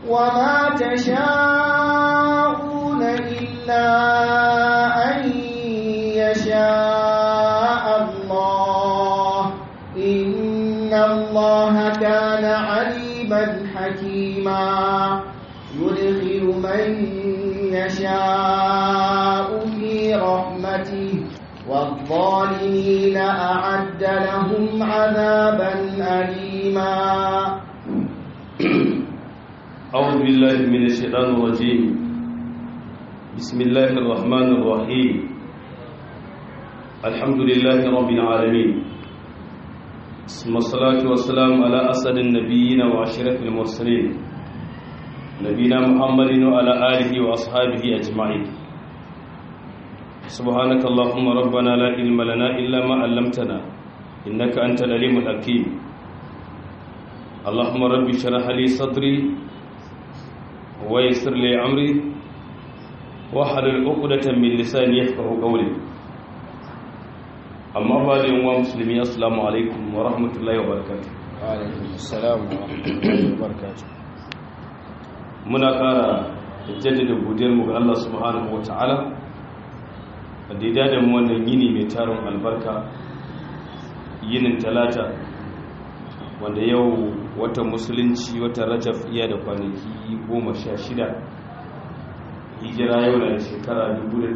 وما تشاءون إلا أن يشاء الله إن الله كان عليما حكيما يدخل من يشاء في رحمته والظالمين أعد لهم عذابا أليما أعوذ بالله من الشيطان الرجيم بسم الله الرحمن الرحيم الحمد لله رب العالمين ثم الصلاة والسلام على أسد النبيين وأشرف المرسلين نبينا محمد وعلى آله وأصحابه أجمعين سبحانك اللهم ربنا لا علم لنا إلا ما علمتنا إنك أنت العليم الحكيم اللهم رب اشرح لي صدري ويسر لي أمري واحلل عقدة من لساني يفقهوا قولي أما بعد يوم مسلمين السلام عليكم ورحمة الله وبركاته وعليكم السلام ورحمة الله وبركاته muna ƙara jaddada godiyarmu ga Allah subhanahu wa ta'ala da ya da mu wannan yini mai tarin albarka yinin talata wanda yau wata musulunci wata rajaf iya da kwanaki goma sha shida hijira yau na shekara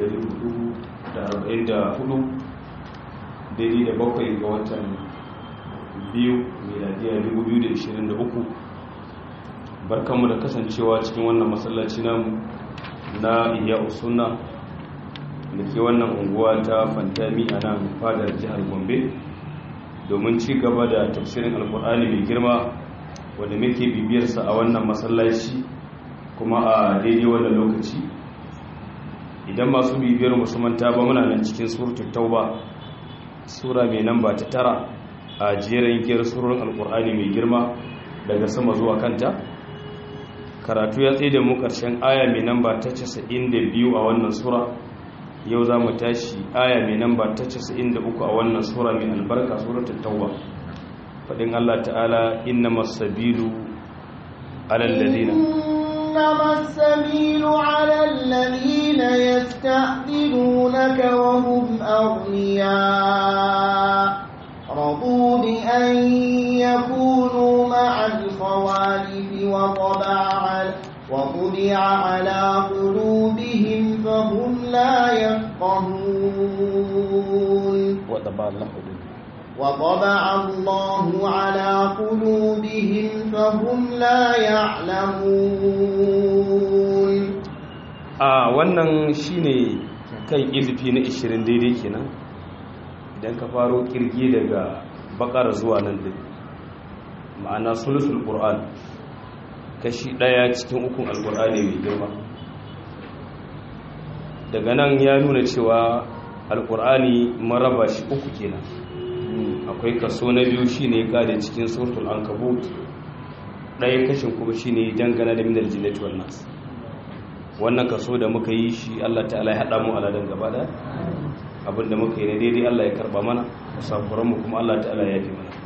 1444 daidai da bakwai ga watan biyu miladiyar 2023 barkanmu da kasancewa cikin wannan masallaci namu na iya usuna da ke wannan unguwa ta fantami a nan fadar jihar gombe domin ci gaba da tafsirin alkur'ani mai girma wanda muke bibiyarsa a wannan masallaci kuma a daidai wannan lokaci idan masu bibiyar musamanta ba muna nan cikin suratul tauba sura mai namba ta tara a jerin giyar surorin alkur'ani mai girma daga sama zuwa kanta karatu ya tsaye da mu ƙarshen aya mai namba ta 92 a wannan sura yau za mu tashi aya mai namba ta 93 a wannan sura mai albarka suratul tauba fadin Allah ta'ala innamas sabilu alal ladina إنما السبيل على الذين يستأذنونك وهم أغنياء رضوا بأن يكونوا مع الخوالف وطبع على وطبع على قلوبهم فهم لا يفقهون وطبع الله وطبع الله على قلوبهم فهم لا يعلمون a wannan shine kan izifi na 20 daidai kenan idan ka faro kirgi daga bakar zuwa nan din ma'ana sulusul qur'an kashi daya cikin ukun alqur'ani mai girma daga nan ya nuna cewa alqur'ani maraba shi uku kenan akwai kaso na biyu shine kada cikin suratul ankabut daya kashin kuma shine dangana da minal jinnati wan nas wannan kaso da muka yi shi Allah ta'ala ya hada mu aladan gaba da abinda muka yi na daidai Allah ya karba mana musafuran mu kuma Allah ta'ala ya yafi mana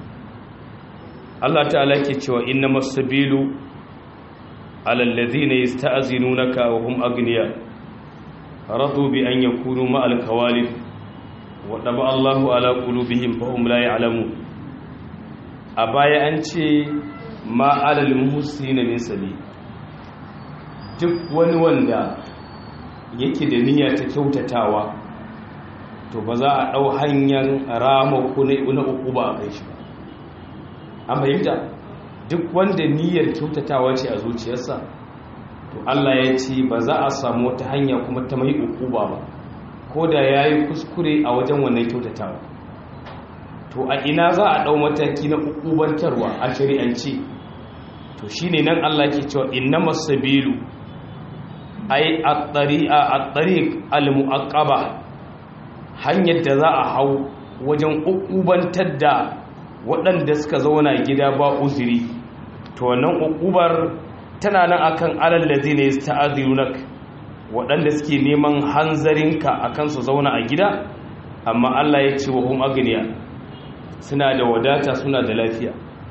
Allah ta'ala yake cewa innamas sabilu alal ladhina yasta'zinunaka wa hum aghniya radu bi an yakunu ma'al kawalif wa daba Allahu ala qulubihim fa hum la ya'lamun a baya an ce ma alal muhsinin min sabil duk wani wanda yake da niyya ta kyautatawa to ba za a ɗau hanyar rama ko na uku ba a kai shi ba an fahimta duk wanda niyyar kyautatawa ce a zuciyarsa to Allah ya ce ba za a samu wata hanya kuma ta mai uku ba ba ko da ya yi kuskure a wajen wannan kyautatawa to a ina za a ɗau mataki na ukubantarwa a shari'ance to shine nan Allah ke cewa innamas sabilu ai at-tariq al-mu'aqqaba hanyar da za a hau wajen ukubantar da waɗanda suka zauna gida ba uzuri to wannan ukubar tana nan akan alal ladina yasta'dhirunak waɗanda suke neman hanzarinka akan su zauna a gida amma Allah ya ce wa hum agniya suna da wadata suna da lafiya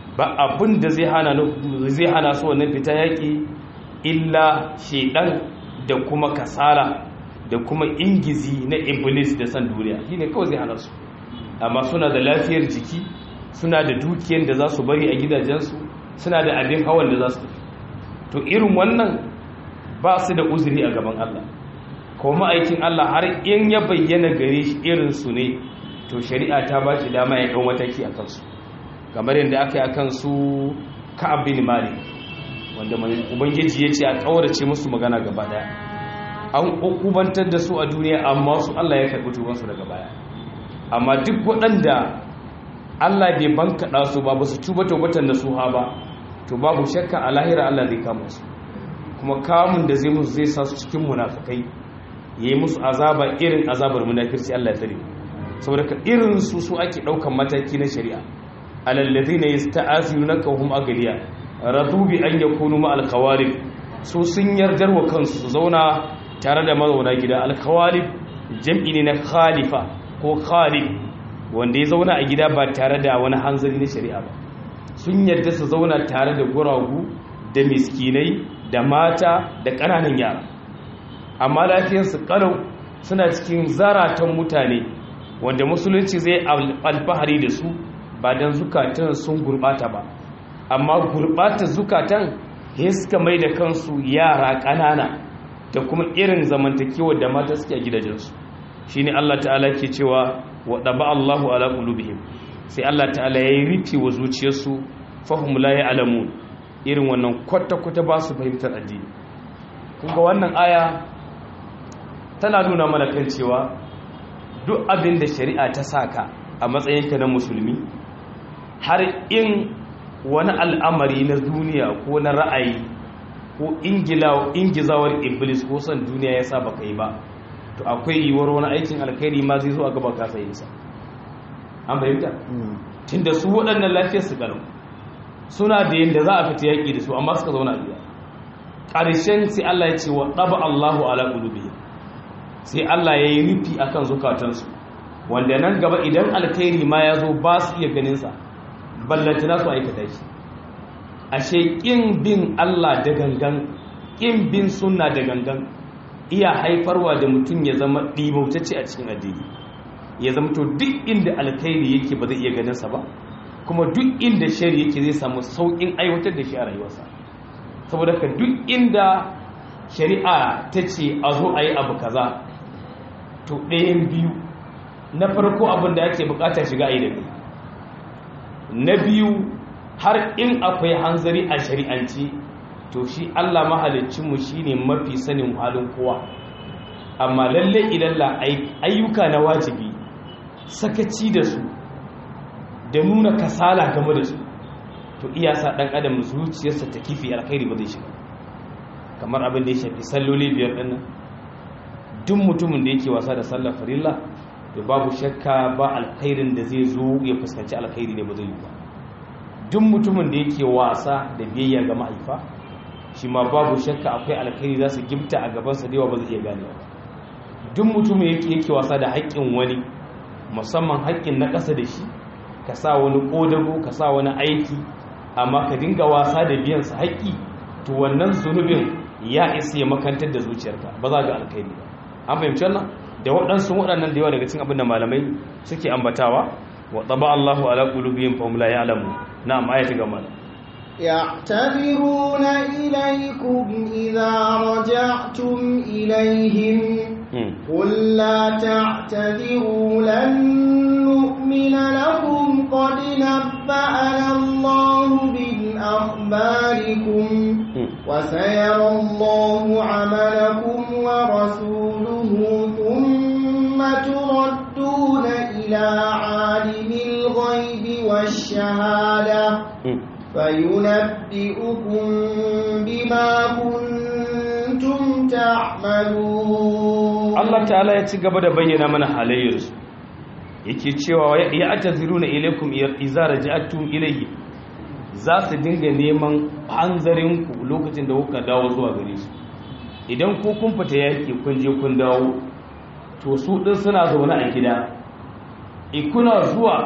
ba abin da zai hana zai hana su wannan fita yaki illa shedan da kuma kasala da kuma ingizi na iblis da san duniya shine kawai zai hana su amma suna da lafiyar jiki suna da dukiyar da za su bari a gidajensu suna da abin hawan da za su to irin wannan ba su da uzuri a gaban Allah kuma aikin Allah har in ya bayyana gare shi irin su ne to shari'a ta ba shi dama ya ɗau mataki a kansu kamar yadda aka yi a kansu ka'ab bin malik wanda ubangiji ya ce a ƙaurace musu magana gaba daya an ukubantar da su a duniya amma su Allah ya karɓi tubansu daga baya amma duk waɗanda Allah bai bankaɗa su ba ba su tuba taubatan da su ha ba to babu shakka a lahira Allah zai kama su kuma kamun da zai musu zai sa su cikin munafukai yayi musu azaba irin azabar munafirci Allah ya tsare saboda ka irin su su ake ɗaukan mataki na shari'a alallazina yasta'azunaka hum agliya radu bi an yakunu ma alqawalib su sun yardar wa kansu su zauna tare da mazauna gida alqawalib jam'i ne na khalifa ko khalif wanda ya zauna a gida ba tare da wani hanzari na shari'a ba sun yarda su zauna tare da guragu da miskinai da mata da ƙananan yara amma lafiyarsu kalau suna cikin zaratan mutane wanda musulunci zai alfahari da su ba don zukatan sun gurbata ba amma gurbata zukatan ya suka mai da kansu yara ƙanana da kuma irin zamantakewa da mata suke a gidajensu shi ne Allah ta'ala ke cewa wa ɗaba Allahu ala ƙulubihim sai Allah ta'ala ya yi rufe wa zuciyarsu fahim la ya alamu irin wannan kwata-kwata ba su fahimtar addini kunga wannan aya tana nuna mana kan cewa duk abin da shari'a ta saka a matsayinka na musulmi har in wani al'amari na duniya ko na ra'ayi ko ingizawar iblis ko son duniya ya sa baka yi ba to akwai yiwuwar wani aikin alkhairi ma zai zo a gaba kasa yin sa an fahimta tunda su waɗannan lafiyar su ƙalau suna da yadda za a fita yaƙi da su amma suka zauna biya ƙarshen sai Allah ya ce wa ɗaba Allahu ala ƙulubi sai Allah ya yi rufi a kan zukatansu wanda nan gaba idan alkhairi ma ya zo ba su iya ganinsa ballantana su aikata shi ashe ƙin bin Allah da gangan ƙin bin sunna da gangan iya haifarwa da mutum ya zama ɗibautacce a cikin addini ya zama to duk inda alkhairi yake ba zai iya ganinsa ba kuma duk inda shari yake zai samu sauƙin aiwatar da shi a rayuwarsa saboda ka duk inda shari'a ta ce a zo a yi abu kaza to ɗayan biyu na farko abin da ake bukata shiga a yi da na biyu har in akwai hanzari a shari'anci to shi allah mahalicinmu shi ne mafi sanin halin kowa amma lalle idan la ayyuka na wajibi sakaci da su da nuna kasala game da su to iya sa ɗan adam zuciyarsa ta kifi alkhairi ba zai shiga kamar abin da ya shafi salloli biyar ɗin nan duk mutumin da yake wasa da sallar farilla to babu shakka ba alkhairin da zai zo ya fuskanci alkhairi ne ba zai yi ba duk mutumin da yake wasa da biyayya ga mahaifa shi ma babu shakka akwai alkhairi za su gimta a gabansa da yawa ba zai iya gane ba duk mutumin yake yake wasa da haƙƙin wani musamman haƙƙin na ƙasa da shi ka sa wani ƙodago ka sa wani aiki amma ka dinga wasa da biyan sa haƙƙi to wannan zunubin ya isa ya makantar da zuciyarka ba za ga alkhairi ba an fahimci wannan da waɗansu waɗannan da yawa daga cikin abin da malamai suke ambatawa wa taba Allahu ala qulubihim fa hum la ya'lamu na'am ayati gama يعتذرون إليكم إذا رجعتم إليهم قل لا تعتذروا لن نؤمن لكم قد نبأنا الله من أخباركم وسيرى الله عملكم ورسوله ثم تردون إلى عالم الغيب والشهادة فينبئكم بما كنتم تعملون Allah ta'ala ya ci gaba da bayyana mana halayyarsu yake cewa ya ataziruna ilaikum idza raja'tum ilayhi za su dinga neman hanzarinku lokacin da kuka dawo zuwa gare su idan ku kun fita yaki kun je kun dawo to su din suna zaune a gida ikuna zuwa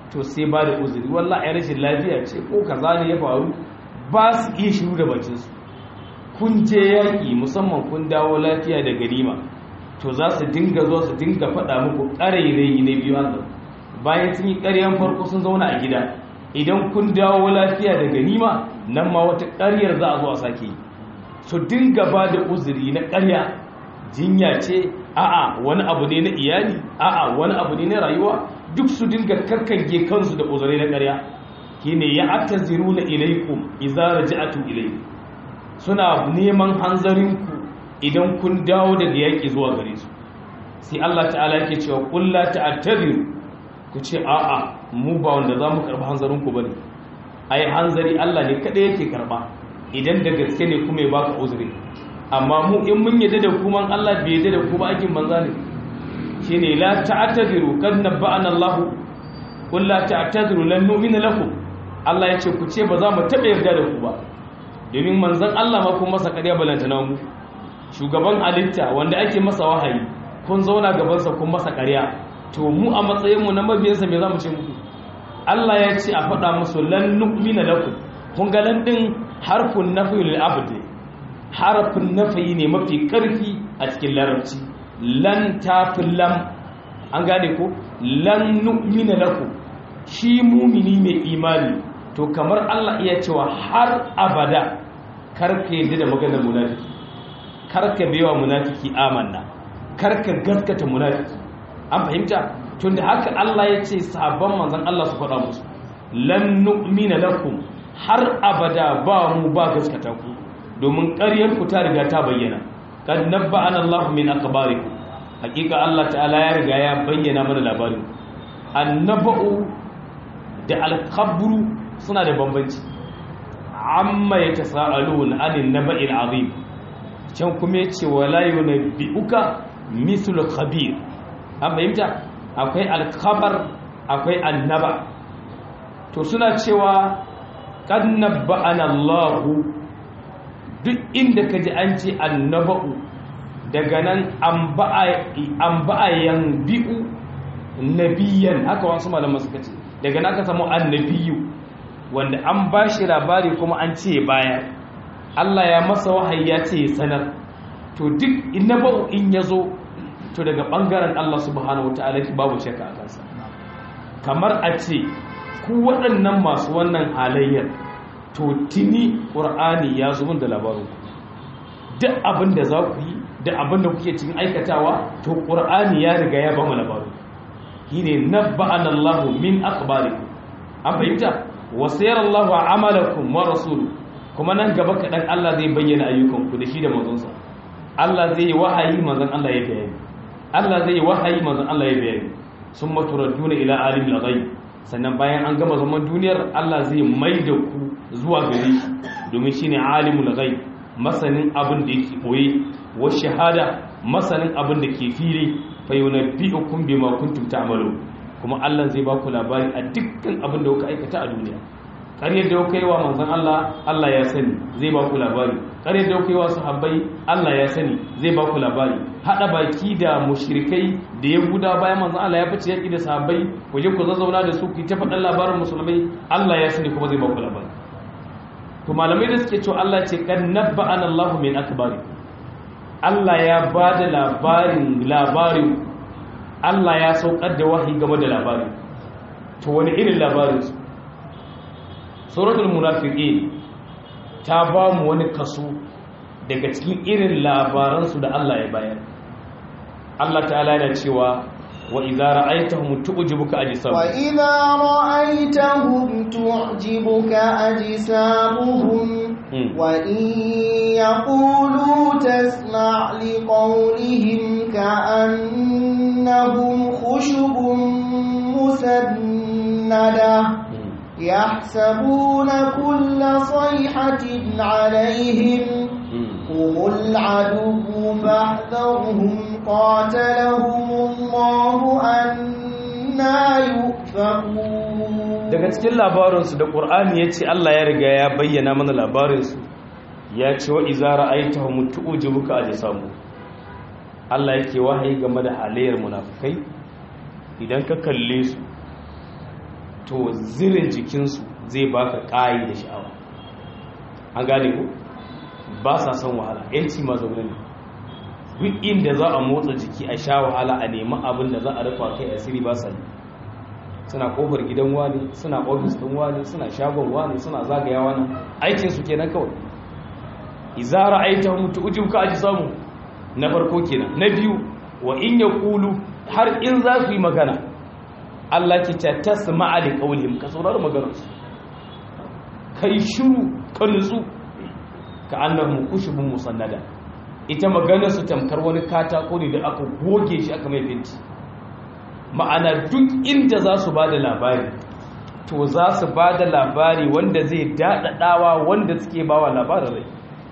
to sai ba da uzuri wallahi rashin lafiya ce ko kaza ne ya faru ba su iya shiru da bacinsu kun je yaƙi musamman kun dawo lafiya da ganima to za su dinga zuwa su dinga faɗa muku ƙarairayi na biyu hannu bayan sun yi ƙaryan farko sun zauna a gida idan kun dawo lafiya da ganima nan ma wata ƙaryar za a zo a sake yi su dinga ba da uzuri na ƙarya jinya ce a'a wani abu ne na iyali a'a wani abu ne na rayuwa duk su dinga karkange kansu da uzurai na ƙarya shine ya ataziruna ilaikum idza raja'tum ilaykum suna neman hanzarinku idan kun dawo daga yaƙi zuwa gare su sai Allah ta'ala yake cewa qul la ta'tadiru ku ce a'a mu ba wanda za mu karɓi hanzarinku bane ai hanzari Allah ne kada yake karɓa idan da gaske ne kuma ya baka uzuri amma mu in mun yadda da kuma Allah bai yadda da ku ba aikin banza ne shine la ta'tadiru kad nabba'ana Allah qul la ta'tadiru lan nu'mina lakum Allah ya ce ku ce ba za mu taɓa yarda da ku ba domin manzan Allah ma kun masa ƙarya balantana mu shugaban halitta wanda ake masa wahayi kun zauna gabansa kun masa ƙarya to mu a matsayinmu na mabiyansa me za mu ce muku Allah ya ce a faɗa musu lan nu'mina lakum kun ga lan din harfun nafi lil abd harfin nafi ne mafi ƙarfi a cikin larabci lan tafi lam an gane ko lan nu'mina lakum shi mumini mai imani to kamar Allah iya cewa har abada karka yadda da maganar munafiki karka baiwa munafiki amanna karka gaskata munafiki an fahimta tun da haka Allah ya ce sabon manzan Allah su faɗa musu lan nu'mina lakum har abada ba mu ba gaskata ku domin ƙaryar ku ta riga ta bayyana kad nabba'ana Allah min akhbarikum hakika Allah ta'ala ya riga ya bayyana mana labarin annaba'u da alkhabru suna da bambanci amma ya tasa'alun anin naba'il azim can kuma yace wala yunabbi'uka mithlu khabir an fahimta akwai alkhabar akwai annaba to suna cewa qad nabba'ana Allah duk inda kaji an ce annaba'u daga nan an ba'a yan bi'u nabiyan haka wasu malaman suka ce daga naka samu annabiyu wanda an ba shi labari kuma an ce baya Allah ya masa wahayi ya ce sanar to duk innaba'u in ya zo to daga ɓangaren Allah subhanahu wata'ala babu shakka a kansa kamar a ce ku waɗannan masu wannan halayyar to tuni ƙur'ani ya zo min da labarin duk abin da za ku yi da abin da kuke cikin aikatawa to ƙur'ani ya riga ya ba mu labarin shine nabba'ana Allah min akhbarikum an fahimta wa sayara Allah amalakum wa rasuluhu kuma nan gaba kadan Allah zai bayyana ayyukanku da shi da manzonsa Allah zai wahayi manzon Allah ya bayani Allah zai wahayi manzon Allah ya bayani summa turadduna ila alimil ghaib sannan bayan an gama zaman duniyar Allah zai maida ku zuwa gare shi domin shine alimul ghaib masanin abin da yake boye wa shahada masanin abin da ke fili fayyunabbi'ukum bima kuntum ta'malu kuma Allah zai baku labari a dukkan abin da kuka aikata a duniya ƙaryar da kuka yi wa manzon Allah Allah ya sani zai baku labari ƙaryar da kuka yi wa sahabbai Allah ya sani zai baku labari hada baki da mushrikai da yahuda bayan manzon Allah ya fice yaki da sahabbai ku je ku zazzauna da su ku ta faɗan labarin musulmai Allah ya sani kuma zai baku labari to malamai da suke cewa Allah ce kan nabba'ana Allahu min akbari Allah ya ba da labarin labarin Allah ya saukar da wahayi game da labarin to wani irin labarin su suratul munafiqin ta ba mu wani kaso daga cikin irin labaransu da Allah ya bayar Allah ta'ala yana cewa wa idza ra'aytahum tu'jibuka ajsamuhum wa idza ra'aytahum tu'jibuka ajsamuhum وإن يقولوا تسمع لقولهم كأنهم خشب مسندة يحسبون كل صيحة عليهم هم العدو فاحذرهم قاتلهم الله أنا يؤفكون daga cikin labarinsu da ƙur'ani ya ce Allah ya riga ya bayyana mana labarinsu ya ce wa izara aita wa mutu ujibuka a jisamu Allah yake wahayi game da halayyar munafukai idan ka kalle su to zirin jikinsu zai baka ƙayi da sha'awa an gane ku ba sa son wahala yanci ma zaune ne duk inda za a motsa jiki a sha wahala a nemi abin da za a rufa kai asiri ba sa yi suna kofar gidan wani suna ofis ɗin wani suna shagon wani suna zagaya wani aikinsu kenan kawai izara aita mutu ujin ka aji samu na farko kenan na biyu wa in ya kulu har in za su yi magana Allah ke ce ta sama'a da ƙaunihim ka saurari maganarsu kai shiru ka nutsu ka annahum kushubun musannada ita maganar su tamkar wani katako ne da aka goge shi aka mai binti ma'ana duk inda za su ba da labari to za su ba da labari wanda zai daɗaɗawa wanda suke ba wa labarin rai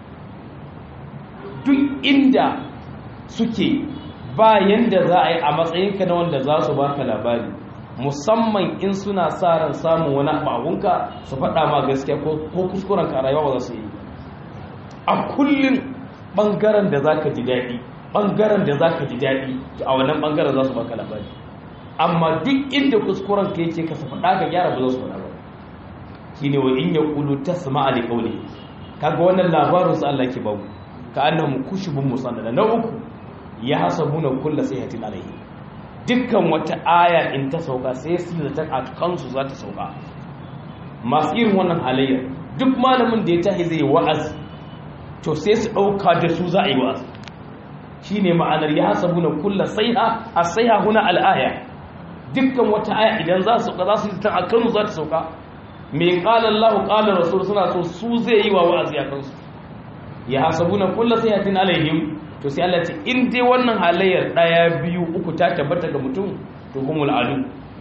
duk inda suke ba yanda za a yi a matsayinka na wanda za su baka labari musamman in suna sa ran samun wani abunka su faɗa ma gaskiya ko kuskuren ka rayuwa ba za su yi a kullum ɓangaren da za ka ji daɗi ɓangaren da za ka ji daɗi a wannan ɓangaren za su baka labari amma duk inda kuskuren ka yake ka faɗa ka gyara ba za su faɗa ba shi ne wa in ya ƙulu ta sama a liƙaune kaga wannan labarin su Allah ke babu ka annahum kushubun musannada na uku ya hasabuna kulla sayhatin alayhi dukkan wata aya in ta sauka sai su da ta kansu za ta sauka masu irin wannan halayya duk malamin da ya tahi zai wa'azi to sai su dauka da su za a yi wa'azi shine ma'anar ya hasabuna kulla sayha as-sayha huna al-aya dukkan wata aya idan za su sauka za su ta kansu za ta sauka me qala Allahu qala rasul suna so su zai yi wa wa'azi a kansu ya hasabuna kullu sayhatin alaihim to sai Allah ce in dai wannan halayyar daya biyu uku ta tabbata ga mutum to humul adu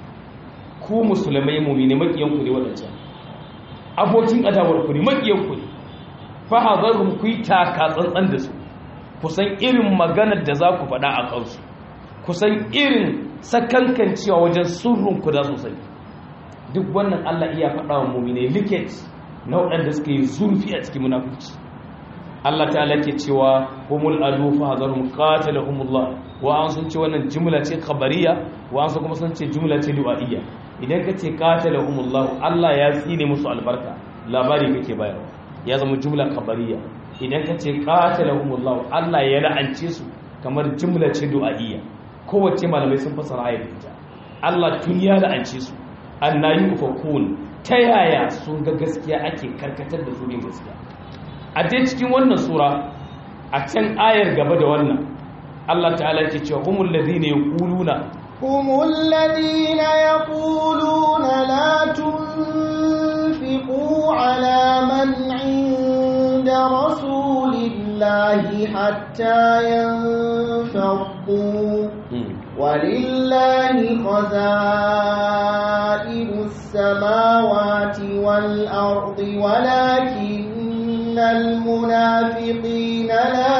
ku musulmai mu'mini makiyan ku ne wadancan abokin adawar ku ne makiyan ku ne fa hadarum ku yi taka tsantsan da su ku san irin maganar da za ku faɗa a kansu ku san irin sakankancewa wajen surrun ku da sosai duk wannan Allah iya faɗa wa mu'mini liket na waɗanda suka yi zurfi a cikin munafurci Allah ta'ala ke cewa humul adu fa hadarum qatalahumullah wa an sun ce wannan jumla ce khabariya wa an sun kuma sun ce jumla ce du'a'iyya idan ka ce qatalahumullah Allah ya tsine musu albarka labari kake bayarwa ya zama jumla khabariya idan ka ce qatalahumullah Allah ya la'ance su kamar jumla ce du'a'iyya kowace malamai sun fasara ayat ita Allah tun ya la'ance su annayi ufakun ta yaya sun ga gaskiya ake karkatar da su bin gaskiya a dai cikin wannan sura a can ayar gaba da wannan Allah ta'ala ke cewa humul ladina yaquluna humul ladina yaquluna la tunfiqu ala man 'inda rasulillahi hatta yanfaddu ولله خزائن السماوات والأرض ولكن المنافقين لا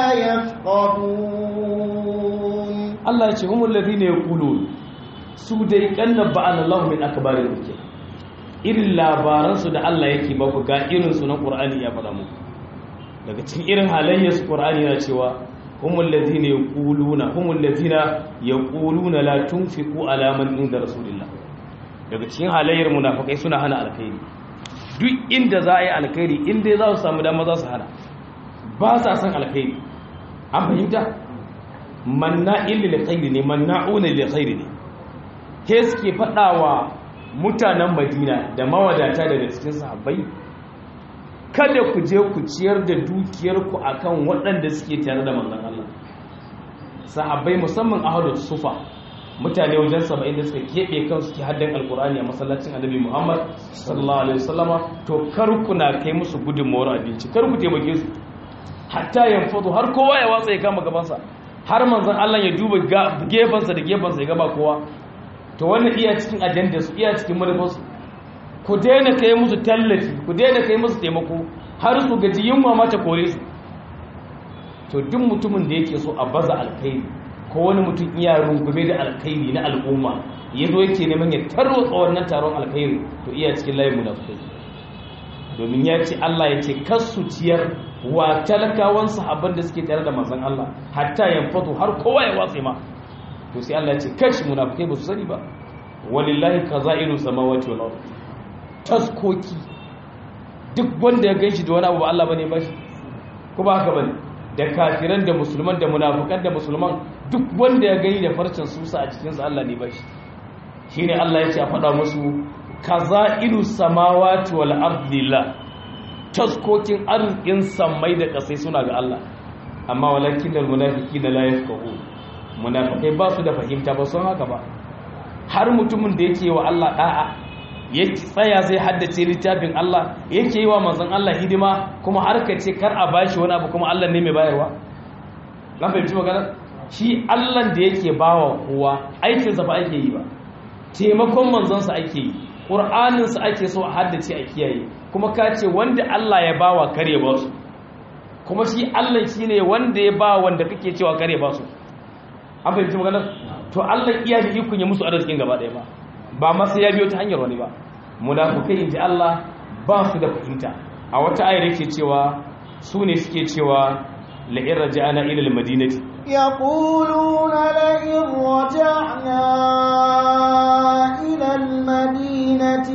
يفقهون الله يقول هم الذين يقولون su dai kanna ba'an Allah min akbarin kuke irin labaran su da Allah yake ba ku ga irin su na Qur'ani ya faɗa muku daga cikin irin halayyar su Qur'ani yana cewa humul ladina yaquluna humul ladina yaquluna la tunfiqu ala man inda rasulillah daga cikin halayyar munafikai suna hana alkhairi duk inda za a yi alkhairi inda za su samu dama za su hana ba sa san alkhairi an fahimta manna'in lil khairi ne manna'una lil khairi ne ke suke faɗawa mutanen Madina da mawadata daga cikin sahabbai kada ku je ku ciyar da dukiyarku akan waɗanda suke tare da manzon Allah sahabbai musamman ahadu sufa mutane wajen saba'in da suka keɓe kansu ke haddan alkur'ani a masallacin annabi muhammad sallallahu alaihi wasallama to kar ku na kai musu gudunmawar abinci kar ku taimake su hatta yanfadu har kowa ya watsa ya kama gabansa har manzon Allah ya duba gefensa da gefensa ya gaba kowa to wannan iya cikin ajandar su iya cikin manufarsu ku daina kai musu tallafi ku daina kai musu taimako har su gaji yunwa mata kore su to duk mutumin da yake so a baza alkhairi ko wani mutum iya rungume da alkhairi na al'umma ya zo yake neman ya tarwatsa wannan taron alkhairi to iya cikin layin munafikai domin ya ce Allah ya ce kasu ciyar wa talakawan sahabban da suke tare da manzon Allah hatta yanfatu har kowa ya watse ma to sai Allah ya ce kashi munafikai ba su sani ba walillahi kazairu samawati wal ard taskoki duk wanda ya ganshi da wani abu ba Allah bane ba shi ko ba haka bane da kafiran da musulman da munafikan da musulman duk wanda ya gani da farcen susa a cikin sa Allah ne ba shi shine Allah ya ce a faɗa musu kazairu samawati wal ard lillah taskokin arzikin sammai da kasai suna ga Allah amma walakin da munafiki da la yafqahu munafikai ba su da fahimta ba sun haka ba har mutumin da yake wa Allah da'a ya tsaya zai haddace littafin Allah yake yi wa manzon Allah hidima kuma har ka ce kar a bashi wani abu kuma Allah ne mai bayarwa na fahimci magana shi Allah da yake bawa kowa aikinsa ba ake yi ba taimakon manzonsa ake yi ƙur'aninsa ake so a haddace a kiyaye kuma ka ce wanda Allah ya bawa kare ba su kuma shi Allah shi ne wanda ya ba wanda kake cewa kare ba su an fahimci magana to Allah iya da ikon ya musu arzikin gaba ɗaya ba ba masa ya biyo ta hanyar wani ba munafukai inji Allah ba su da fahimta a wata ayar yake cewa su ne suke cewa la'in raja'ana ila al-madinati يقولون لئن رجعنا إلى المدينة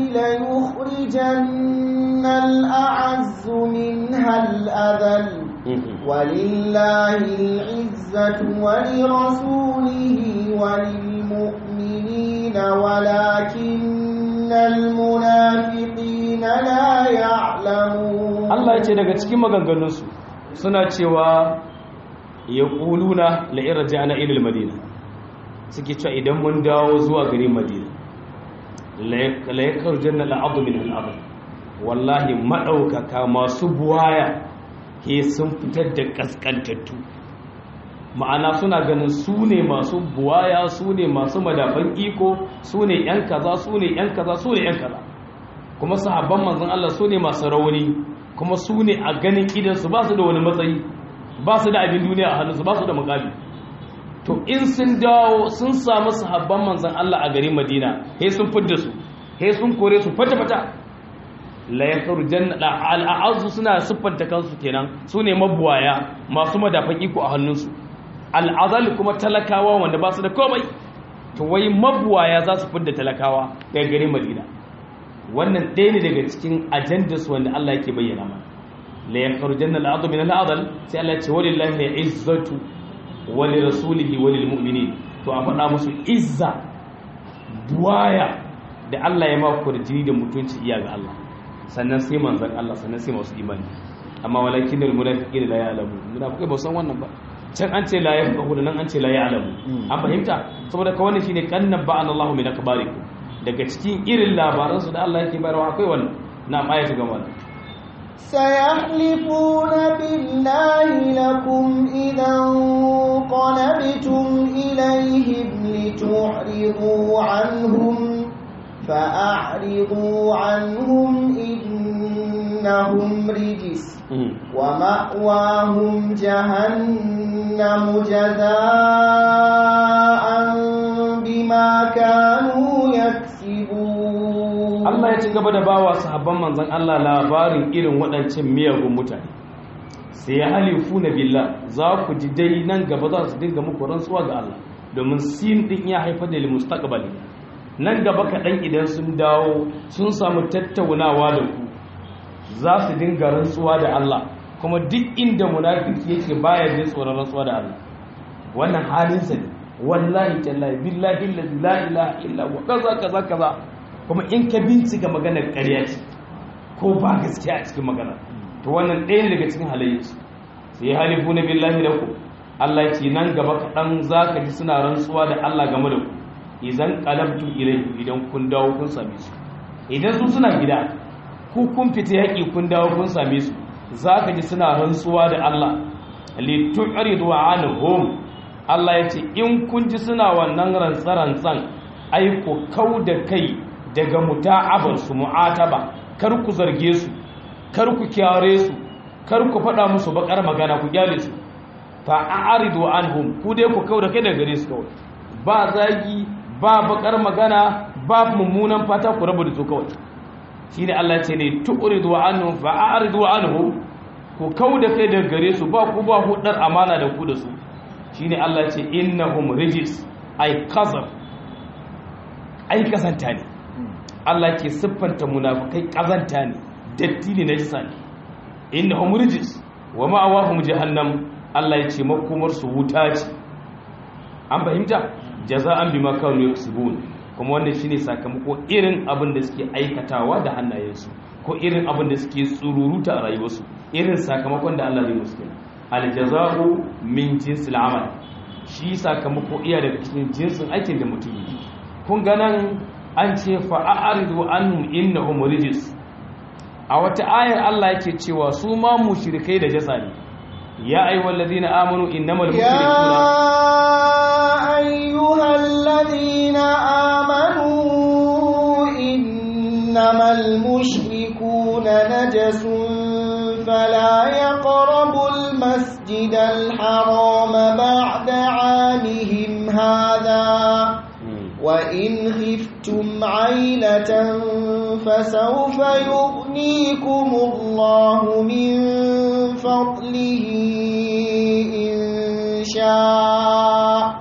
ليخرجن الأعز منها الأذل ولله العزة ولرسوله وللمؤمنين ولكن المنافقين لا يعلمون Allah ya ce daga cikin maganganunsu suna cewa ya ƙuluna la'irar jana ilil madina suke cewa idan mun dawo zuwa garin madina layakar janna la'adu min al'adu wallahi maɗaukaka masu buwaya ke sun fitar da ƙasƙantattu ma'ana suna ganin su ne masu buwaya su ne masu madafan iko su ne ‘yan kaza su ne ‘yan kaza su ne ‘yan kaza kuma sahabban manzan Allah su ne masu rauni kuma su ne a ganin idansu ba su da wani matsayi ba su da abin duniya a hannunsu ba su da makami to in sun dawo sun samu sahabban manzan Allah a garin Madina he sun fidda su he sun kore su fata-fata la yakaru janna al'azu suna siffanta kansu kenan su ne mabuwaya masu madafan iko a hannunsu al'azal kuma talakawa wanda ba su da komai to wai mabuwaya za su fidda talakawa daga garin Madina wannan ɗaya ne daga cikin ajandarsu wanda Allah yake bayyana mana la yakhrujanna al-'adlu min al-'adl sai Allah ya ce walillahi al-'izzatu wa li rasulihi wa lil mu'minin to a faɗa musu izza buwaya da Allah ya ma kurjini da mutunci iya ga Allah sannan sai manzon Allah sannan sai masu imani amma walakin al-munafiqina la ya'lamu munafiqai ba san wannan ba can an ce la yafqahu nan an ce la ya'lamu an fahimta saboda ka wannan shine kannan ba'an Allah min akbarikum daga cikin irin labaransu da Allah yake bayarwa akwai wannan na ayatu ga wannan سيحلفون بالله لكم إذا انقلبتم إليهم لتعرضوا عنهم فأعرضوا عنهم إنهم رجس ومأواهم جهنم جزاء بما كانوا يكسبون Allah ya ci gaba da bawa sahabban manzon Allah labarin irin waɗancan miyagun mutane sai ya halifu na billah za ku ji dai nan gaba za su dinga muku rantsuwa ga Allah domin sin din ya haifar da mustaqbali nan gaba kaɗan idan sun dawo sun samu tattaunawa da ku za su dinga rantsuwa da Allah kuma duk inda munafiki yake baya jin tsoron rantsuwa da Allah wannan halinsa ne wallahi tallahi billahi la ilaha illa wa kaza kaza kaza kuma in ka bincika maganar ƙarya ce ko ba gaskiya a cikin magana to wannan ɗaya daga cikin halayyarsu sai halifu na billahi da ku Allah ya ce nan gaba kaɗan za ka ji suna rantsuwa da Allah game da ku idan qalabtu ilayhi idan kun dawo kun same su idan su suna gida ku kun fita yaƙi kun dawo kun same su za ka ji suna rantsuwa da Allah li tu'ridu anhum Allah ya ce in kun ji suna wannan rantsa-rantsan aiko kau da kai daga muta'abarsu mu'ataba kar ku zarge su kar ku kyare su kar ku faɗa musu bakar magana ku gyale su fa a'ridu anhum ku dai ku kauda kai daga gare su kawai ba zagi ba bakar magana ba mummunan fata ku rabu da su kawai shine Allah ya ce ne tu'ridu anhum fa a'ridu anhum ku kauda kai daga gare su ba ku ba hudar amana da ku da su shine Allah ya ce innahum rijis ay qazab ai kazanta ne Allah ke siffanta munafikai kazanta ne datti ne najisa ne innahum rijis wa ma'awahum jahannam Allah ya ce makomar su wuta ce an fahimta jaza'an bima kanu yaksubun kuma wannan shine sakamako irin abin da suke aikatawa da hannayensu ko irin abin da suke tsururuta a rayuwarsu irin sakamakon da Allah zai musu kenan aljaza'u min jinsil amal shi sakamako iya daga cikin jinsin aikin da mutum yi kun ganan an ce fa'aridu annum innahum rijis a wata ayar Allah yake cewa su ma mushrikai da jasa ne ya ayyuhal ladina amanu innamal mushrikuna يا أيها الذين آمنوا إنما المشركون نجس فلا يقربوا المسجد الحرام بعد عامهم هذا وإن خفتم عيلة فسوف يغنيكم الله من فضله إن شاء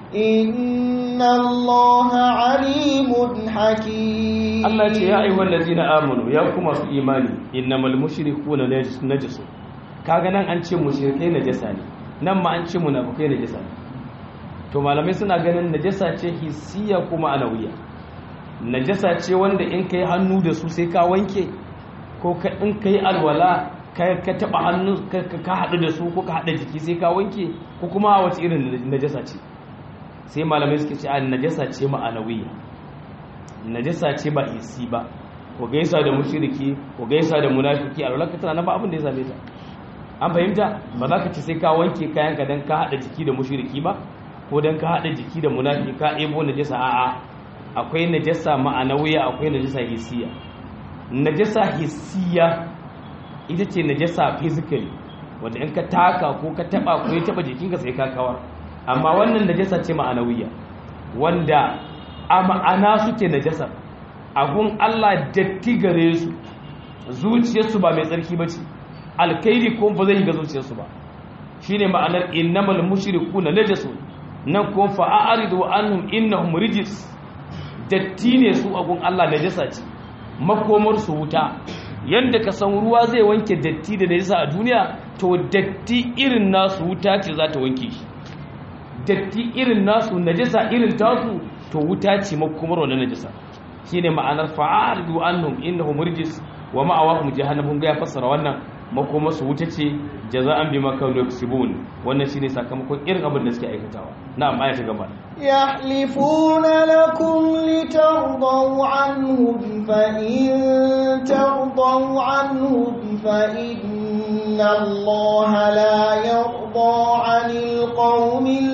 إن الله عليم حكيم Allah ce ya ayyuhal ladina amanu ya kuma su imani innamal mushrikuna najasu kaga nan an ce mushrikai najasa ne nan ma an ce munafikai najasa ne to malamai suna ganin najasa ce hissiya kuma anawiya najasa ce wanda in kai hannu da su sai ka wanke ko ka in kai alwala ka ka taba hannu ka ka hadu da su ko ka hada jiki sai ka wanke ko kuma wace irin najasa ce sai malamai suke ce a najasa ce ma'anawiya najasa ce ba hissi ba ko gaisa da mushriki ko gaisa da munafiki alwala ka tana ba abin da ya same ta an fahimta ba za ka ci sai ka wanke kayanka don ka haɗa jiki da mushriki ba ko don ka haɗa jiki da munafi ka ebo najasa a'a akwai najasa ma'anawiya akwai najasa hissiya najasa hissiya ita ce najasa physically wanda in ka taka ko ka taba ko ya taba jikinka sai ka kawar amma wannan najasa ce ma'anawiya wanda a ma'ana suke najasa agun Allah datti gare su zuciyarsu ba mai tsarki ba ce alkairi ko ba zai ga zuciyarsu ba shine ma'anar innamal mushrikuna najasun nan ko fa'aridu annahum innahum rijis datti ne su agun Allah najasa ce makomar su wuta yanda ka san ruwa zai wanke datti da najasa a duniya to datti irin nasu wuta ce za ta wanke shi datti irin nasu najasa irin tasu to wuta ce makomar wannan najasa shine ma'anar fa'aridu annahum innahum rijis wa ma'awahum jahannam ga ya fassara wannan makoma su wuta ce jaza'an bima kanu yaksubun wannan shine sakamakon irin abin da suke aikatawa na'am aya ta gaba yahlifuna lakum litardaw anhum fa in tardaw anhum fa inna allaha la yarda 'anil qawmil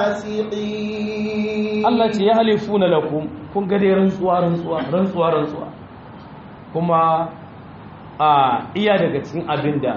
fasiqin Allah ce yahlifuna lakum kun ga dai rantsuwa rantsuwa rantsuwa rantsuwa kuma a iya daga cikin abin da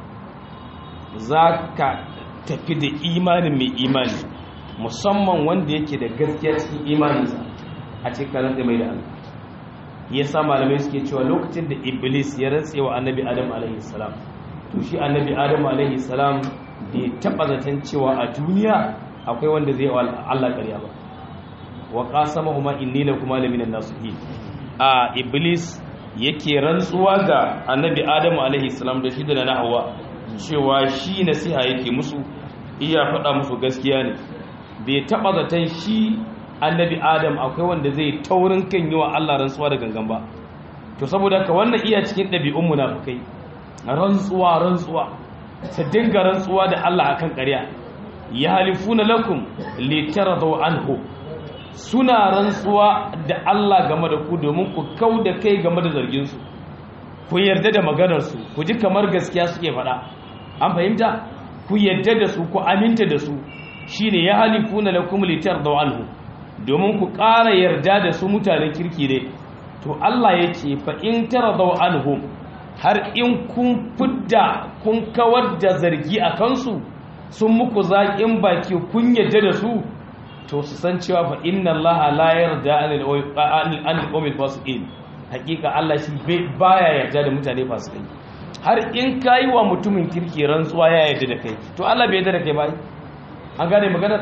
za ka tafi da imanin mai imani musamman wanda yake da gaskiya cikin imaninsa a cikin rantsa mai da Allah ya sa malamai suke cewa lokacin da iblis ya rantse wa annabi adam alaihi salam to shi annabi adam alaihi salam bai taba zaton cewa a duniya akwai wanda zai wa Allah ƙarya ba wa qasamahuma inni lakuma laminan nasihin a iblis yake rantsuwa ga annabi adamu alaihi salam da shi da na hawa cewa shi nasiha yake musu iya faɗa musu gaskiya ne bai taɓa zaton shi annabi adam akwai wanda zai taurin kan yi wa allah rantsuwa da gangan ba to saboda ka wannan iya cikin ɗabi'un munafukai rantsuwa rantsuwa su dinga rantsuwa da allah akan ƙarya ya halifuna lakum litaradu anhu suna rantsuwa da Allah game da ku domin ku kau da kai game da zarginsu ku yarda da maganarsu ku ji kamar gaskiya suke faɗa an fahimta ku yarda da su ku aminta da su shine ya halifuna lakum litar da anhu domin ku ƙara yarda da su mutanen kirki ne to Allah ya ce fa in taradaw anhum har in kun fidda kun kawar da zargi a kansu sun muku zaƙin baki kun yarda da su to su san cewa fa inna Allah la yarda anil qawmil fasiqin hakika Allah shi baya yarda da mutane fasikai har in kai wa mutumin kirki rantsuwa ya yarda da kai to Allah bai yarda da kai ba an gane magana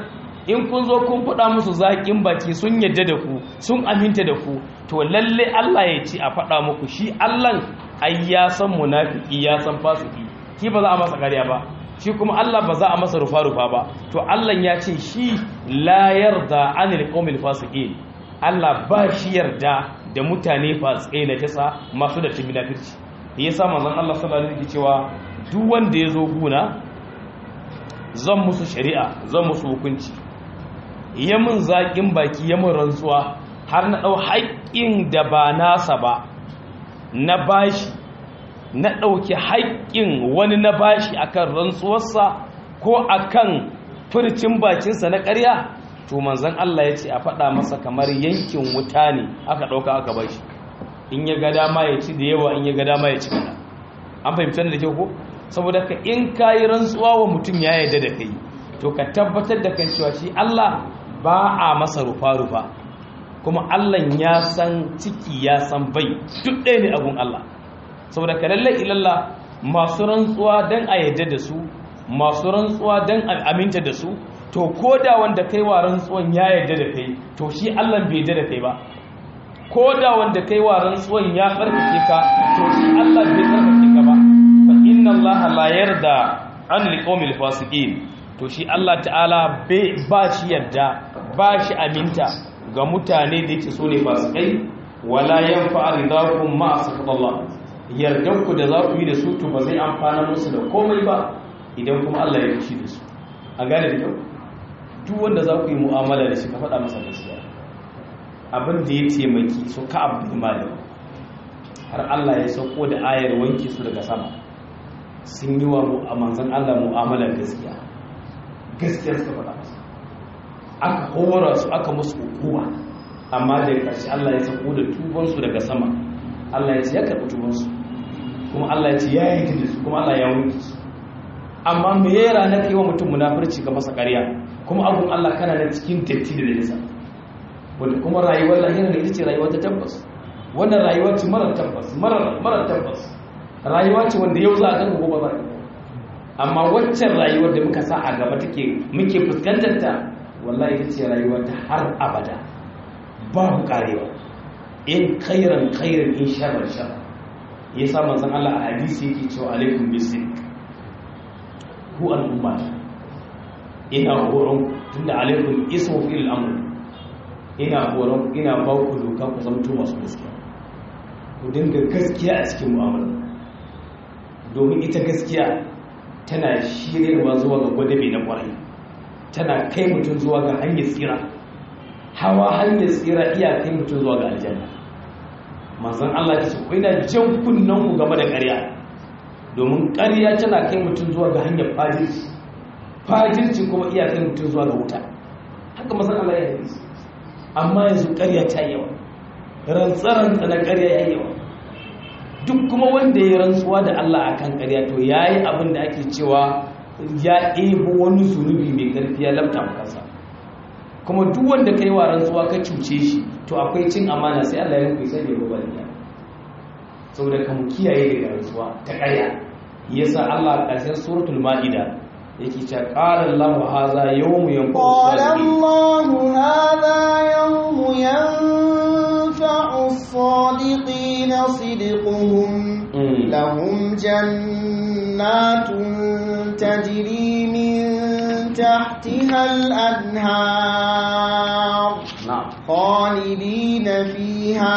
in kun zo kun faɗa musu zaƙin baki sun yadda da ku sun aminta da ku to lalle Allah ya ce a faɗa muku shi Allah ai ya san munafiki ya san fasiki shi ba za a masa ƙarya ba shi kuma Allah ba za a masa rufa-rufa ba to Allah ya ce shi la yarda anil qawmil fasiqin Allah ba shi yarda da mutane fasikai na tasa masu da tibi nafirci yasa manzon Allah sallallahu alaihi cewa duk wanda ya zo guna zan musu shari'a zan musu hukunci ya mun zaƙin baki ya mun rantsuwa har na ɗau haƙƙin da ba nasa ba na bashi na ɗauki haƙƙin wani na bashi akan rantsuwarsa ko akan furcin bakinsa na ƙarya to manzon Allah ya ce a faɗa masa kamar yankin wuta ne aka ɗauka aka bashi in ya ga dama ya ci da yawa in ya ga dama ya ci kaɗan an fahimtar da kyau ko saboda ka in ka yi rantsuwa wa mutum ya yarda da kai to ka tabbatar da kan cewa shi Allah ba a masa rufa-rufa kuma Allah ya san ciki ya san bai duk ɗaya ne abun Allah saboda ka lallai ilalla masu rantsuwa don a yarda da su masu rantsuwa don a aminta da su to ko da wanda kai wa rantsuwan ya yarda da kai to shi Allah bai yarda da kai ba ko da wanda kai wa rantsuwan ya tsarkake ka to shi Allah bai tsarkake ka ba fa inna Allah la yarda an liqawmil fasiqin to shi Allah ta'ala ba shi yarda ba shi aminta ga mutane da yake so ne fasikai wala yanfa ridakum ma asqatallah yardan ku da za ku yi da su to ba zai amfana musu da komai ba idan kuma Allah ya fushi da su a gane da kyau duk wanda za ku yi mu'amala da shi ka faɗa masa gaskiya abin da ya taimaki su ka abu malik har Allah ya sauko da ayar wanke su daga sama sun yi wa manzan Allah mu'amalar gaskiya gaskiyar suka faɗa masa aka hora su aka musu hukuma amma da ƙarshe Allah ya sauko da tubansu daga sama Allah ya ce ya karɓi tubansu kuma Allah ya ce ya yi da su kuma Allah ya wanke su amma me ya rana kai wa mutum munafurci ga masa ƙarya kuma abun Allah kana da cikin datti da nisa wanda kuma rayuwar lahira da ita ce rayuwa ta tabbas wannan rayuwa ce mara tabbas mara tabbas rayuwa ce wanda yau za a kan gobe ba amma waccan rayuwar da muka sa a gaba take muke fuskantar ta wallahi ita ce rayuwa ta har abada babu karewa in khairan khairan in sharran sharran yasa manzon Allah a hadisi yake cewa alaikum bisik ku al'umma ina horon tunda alaikum ismu fil amr ina horon ina ba ku doka ku zamto masu gaskiya ku dinga gaskiya a cikin mu'amala domin ita gaskiya tana shiryarwa zuwa ga gwadabe na kwarai tana kai mutum zuwa ga hanyar tsira hawa hanyar tsira iya kai mutum zuwa ga aljanna manzon Allah ya ce ku ina jan kunnen ku game da ƙarya domin ƙarya tana kai mutum zuwa ga hanyar fajirci fajirci kuma iya kai mutum zuwa ga wuta haka manzon Allah ya yi amma yanzu ƙarya ta yawa rantsarantsa na ƙarya ya yawa duk kuma wanda ya rantsuwa da Allah a kan ƙarya to ya yi abin da ake cewa ya ɗebo wani zunubi mai ƙarfi ya lamta kansa kuma duk wanda ka yi wa rantsuwa ka cuce shi to akwai cin amana sai Allah ya rufe sai ya rubar da saboda ka mu kiyaye daga rantsuwa ta ƙarya yasa Allah a ƙarshen suratul ma'ida yake cewa qala Allahu hadha yawmu yanfa'u قال الله هذا يوم ينفع الصادقين صدقهم لهم جنات تجري من تحتها الأنهار na'am خالدين فيها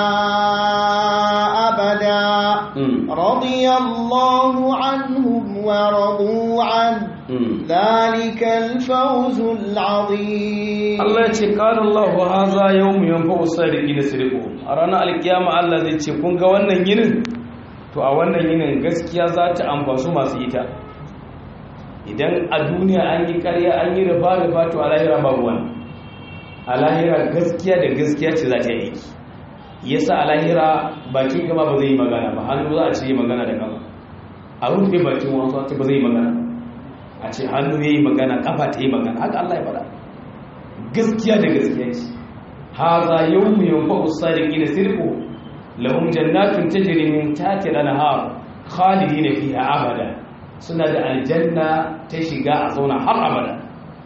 أبدا mm. رضي الله عنهم ورضوا عنه mm. ذلك الفوز العظيم Allah ya ce qala Allahu hadha yawmu yanfa'u sadiqina sidquhum a ranar alkiyama Allah zai ce kun ga wannan yinin to a wannan yinin gaskiya za ta amfasu masu ita idan a duniya an yi ƙarya an yi riba riba to a lahira babu wani a lahira gaskiya da gaskiya ce za ta yi aiki yasa a lahira bakin gaba ba zai yi magana ba hannu za a ce yi magana da gaba a rufe bakin wasu a ce ba zai yi magana a ce hannu ya yi magana kafa ta yi magana haka Allah ya faɗa gaskiya da gaskiya ce haza yawmu yanfa'u sadiqina sirqu lahum jannatun tajri min tahtiha al-anhar khalidina fiha abada suna da aljanna ta shiga a zauna har abada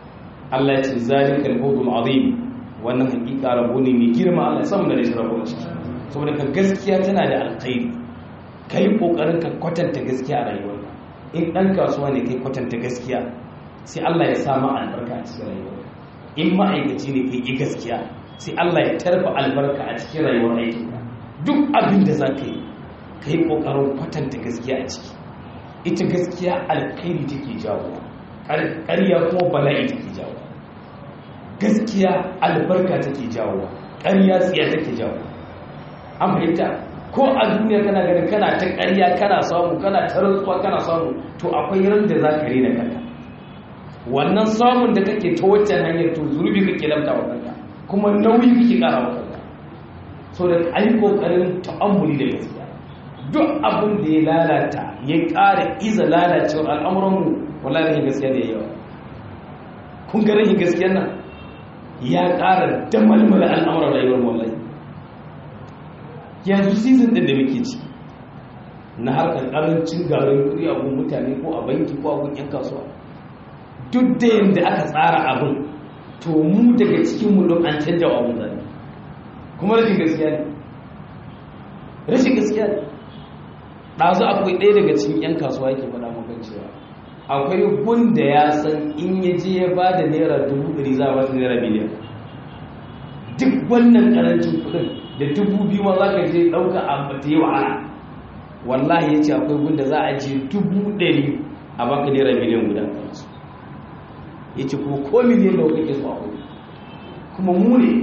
Allah ya ce zalikal fawzul azim wannan hakika rabo ne mai girma Allah ya samu da shi rabo shi saboda ka gaskiya tana da alkhairi kai kokarin ka kwatanta gaskiya a rayuwarka in dan kasuwa ne kai kwatanta gaskiya sai Allah ya sa ma albarka a cikin rayuwarka in ma'aikaci ne kai gaskiya sai Allah ya tarfa albarka a cikin rayuwar aikinka duk abin da za ka yi ka yi ƙoƙarin kwatanta gaskiya a ciki ita gaskiya alkhairi take jawo ƙarya kuma bala'i take jawo gaskiya albarka take jawo ƙarya tsiya take jawo an fahimta ko a duniya kana ganin kana ta ƙarya kana samu kana ta rantsuwa kana samu to akwai ran da za ka rena kanka wannan samun da kake ta waccan hanyar to zurbi kake lamta wa kanka kuma nauyi kake ƙara wa kanka so da an yi ƙoƙarin ta'ammuli da gaskiya duk abin da ya lalata ya ƙara iza lalacewar al'amuranmu wala rahin gaskiya da ya yawa kun ga rahin gaskiyar nan ya ƙara damalmala al'amuran rayuwar wallahi yanzu season ɗin da muke ci na harkar ƙarancin garin kuɗi a gun mutane ko a banki ko a gun 'yan kasuwa duk da yadda aka tsara abin to mu daga cikin mu don an canja wa abin zane kuma rashin gaskiya ne rashin gaskiya ne ɗazu akwai ɗaya daga cikin 'yan kasuwa yake faɗa maka cewa akwai gunda ya san in ya je ya ba da naira dubu ɗari za a ba naira miliyan duk wannan ƙarancin kuɗin da dubu biyu ma za ka je ɗauka a bata yi wahala wallahi ya ce akwai gunda za a je dubu ɗari a baka naira miliyan guda ya ce kuma ko miliyan da kake so akwai kuma mu ne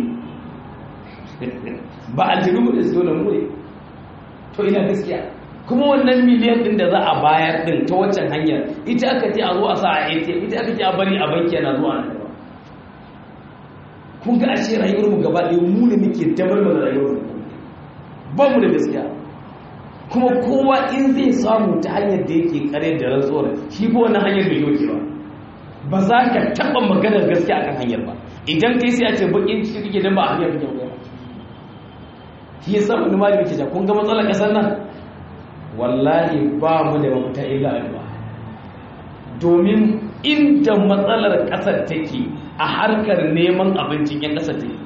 ba aljanu mu da su dole mu ne to ina gaskiya kuma wannan miliyan din da za a bayar din ta waccan hanyar ita aka ce a zo a sa a ATM ita aka ce a bari a banki yana zuwa nan gaba kun ga ashe rayuwar mu gaba ɗaya mu ne muke dabar da rayuwar mu ba mu da gaskiya kuma kowa in zai samu ta hanyar da yake kare da rantsuwar shi ba wannan hanyar bai yoke ba ba za ka taɓa maganar gaskiya akan hanyar ba idan kai sai a ce bakin ciki kake dan ba a hanyar kake ba shi yasa wani malami ke ja kun ga matsalar kasar nan wallahi ba mu da mafita illa addu'a domin inda matsalar kasar take a harkar neman abincin yan kasar take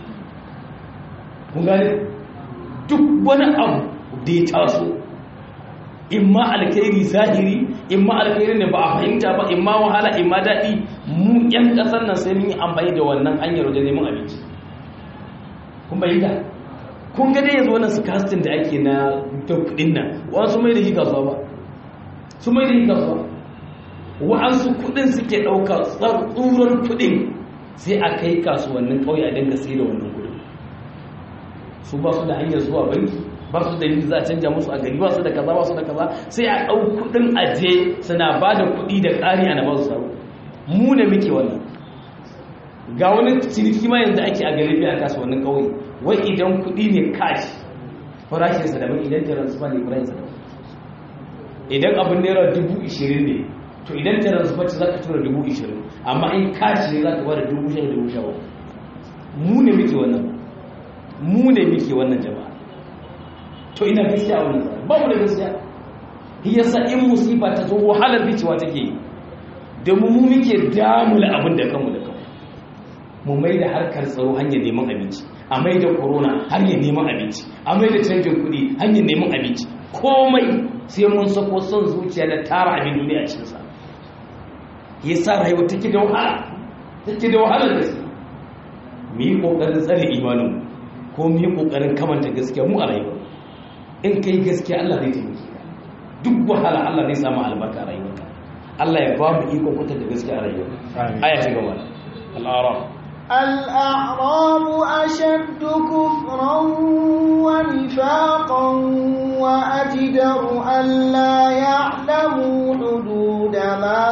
kun gane duk wani abu da ya taso in ma alkhairi zahiri in ma alkhairi ne ba a fahimta ba in ma wahala in ma daɗi mu yan ƙasar nan sai mun yi amfani da wannan hanyar wajen neman abinci kun bayyana kun ga dai yanzu wannan sukastin da ake na da kudin nan wasu mai da shi kasuwa ba su mai da shi kasuwa wa'ansu kudin suke ɗauka tsurar kudin sai a kai kasuwannin ƙauye a dinga sai da wannan kudin su ba su da hanyar zuwa banki ba su da za a canja musu a gari ba su da kaza ba su da kaza sai a ɗau kudin aje suna ba da kudi da ƙari ana ba su saro mu ne muke wannan ga wani ciniki ma yanzu ake a galibi a kasuwannin ƙauye wai idan kuɗi ne cash farashinsa daban idan transfer ne farashinsa daban idan abin naira dubu ishirin ne to idan transfer ce za ka tura dubu ishirin amma in cash ne za ka bada dubu sha dubu sha mu ne muke wannan mu ne muke wannan jama'a to ina gaskiya a wannan ba mu da gaskiya yasa in musifa ta zo wahalar bicewa take yi domin mu muke damula abin da kanmu da kanmu mu mai da harkar tsaro hanyar neman abinci a mai da corona hanyar neman abinci a mai da canjin kuɗi hanyar neman abinci komai sai mun sako son zuciya da tara abin duniya a cikinsa ya sa rayuwa take da wahala take da wahala da su mu yi ƙoƙarin tsare imanin ko mu yi ƙoƙarin kamanta gaskiya mu a rayuwa in kai gaskiya Allah zai taimake ka duk wahala Allah zai samu albarka a rayuwarka Allah ya ba mu iko kwata da gaskiya a rayuwa aya ta gaba al-araf الأعراب أشد كفرا ونفاقا وأجدر ألا يعلموا حدود ما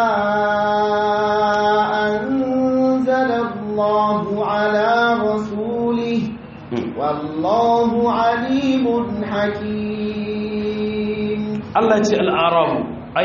أنزل الله على رسوله والله عليم حكيم الله يقول الأعراب أي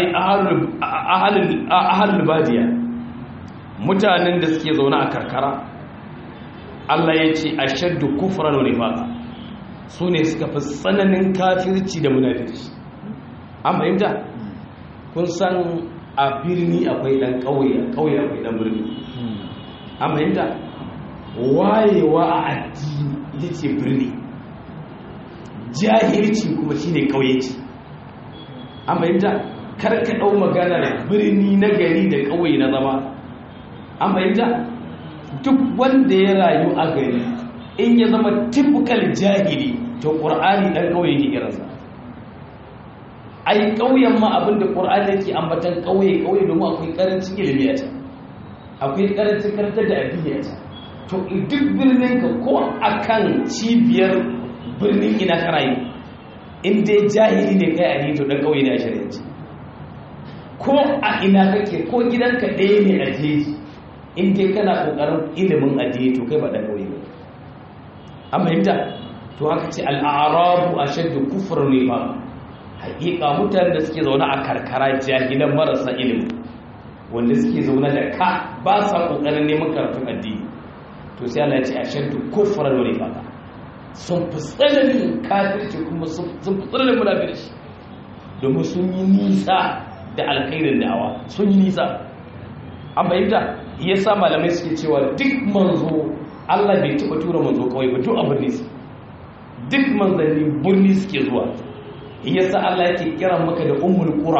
أهل البادية mutanen da suke zaune a karkara Allah ya ce a shaddu kufran wa nifaqa su ne suka fi tsananin kafirci da munafirci an fahimta kun san a birni akwai dan ƙauye a ƙauye akwai dan birni an fahimta wayewa a addini ita ce birni jahilci kuma shine kauyenci an fahimta karka ɗau maganar birni na gari da ƙauye na zama an fahimta duk wanda ya rayu a gari in ya zama typical jahili to ƙur'ani ɗan ƙauye ke irinsa ai ƙauyen ma abinda ƙur'ani yake ambatan ƙauye ƙauye domin akwai ƙarancin ilimi a can akwai ƙarancin karantar da addini a can to duk birnin ka ko akan cibiyar birnin ina ka rayu in dai jahili ne kai a to ɗan ƙauye ne a shari'anci ko a ina kake ko gidanka ɗaya ne a jeji in dai kana ƙoƙarin ilimin addini to kai ba ɗan ƙauye ba an fahimta to haka ce al'arabu a shaddu kufur ne ba haƙiƙa mutane da suke zaune a karkara jahilan marasa ilimi wanda suke zaune da ka ba sa ƙoƙarin neman karatun addini to sai Allah ya ce a shaddu kufur ne ba sun fi tsananin kafirci kuma sun fi tsananin munafirci domin sun yi nisa da alkhairin da'awa sun yi nisa an fahimta yasa malamai suke cewa duk manzo Allah bai taɓa tura manzo kawai ba duk abin nisa duk manzanni birni suke zuwa yasa Allah yake kiran maka da ummul qura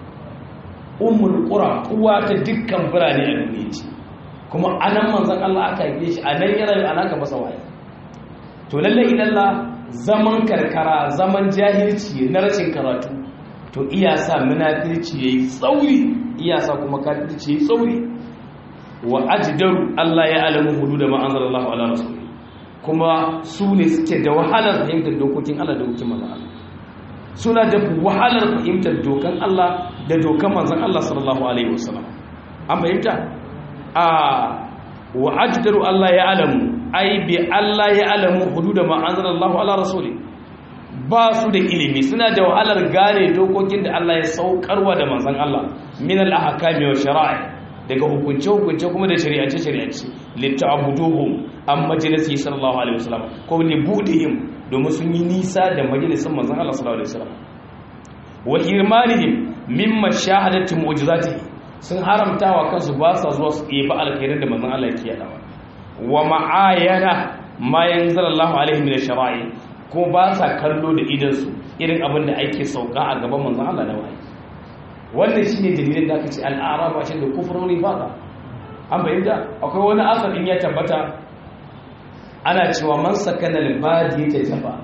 ummul qura uwa ta dukkan birane a duniya ce kuma anan manzon Allah aka haife shi anan ya rayu anan ka masa waye to lalle idan zaman karkara zaman jahilci na rashin karatu to iya sa munafirci yayi tsauri iya sa kuma kafirci yayi tsauri wa ajdaru Allah ya alamu hudud ma anzalallahu ala rasul kuma su ne suke da wahalar fahimtar dokokin Allah da dokokin manzon Allah suna da wahalar fahimtar dokan Allah da dokan manzon Allah sallallahu alaihi wasallam an fahimta a wa ajdaru Allah ya alamu ai bi Allah ya alamu hudud ma anzalallahu ala rasuli ba su da ilimi suna da wahalar gane dokokin da Allah ya saukarwa da manzon Allah min al-ahkami wa shara'i daga hukunce hukunce kuma da shari'ance shari'ance litta'buduhum am majlisi sallallahu alaihi wasallam ko li budihim domin sun yi nisa da majalisin manzon Allah sallallahu alaihi wasallam wa irmanihim mimma shahadatu mu'jizatihi sun haramtawa kansu ba sa zuwa su yi ba alkhairin da manzon Allah yake yadawa wa ma'ayana ma yanzalallahu alaihi min shara'i ko ba sa kallo da idansu irin abin da ake sauka a gaban manzan Allah na wahayi wannan shine dalilin da aka ce al'araba shi da kufroni ba ka an bayyana akwai wani asalin ya tabbata ana cewa man sakana al-badi ta jafa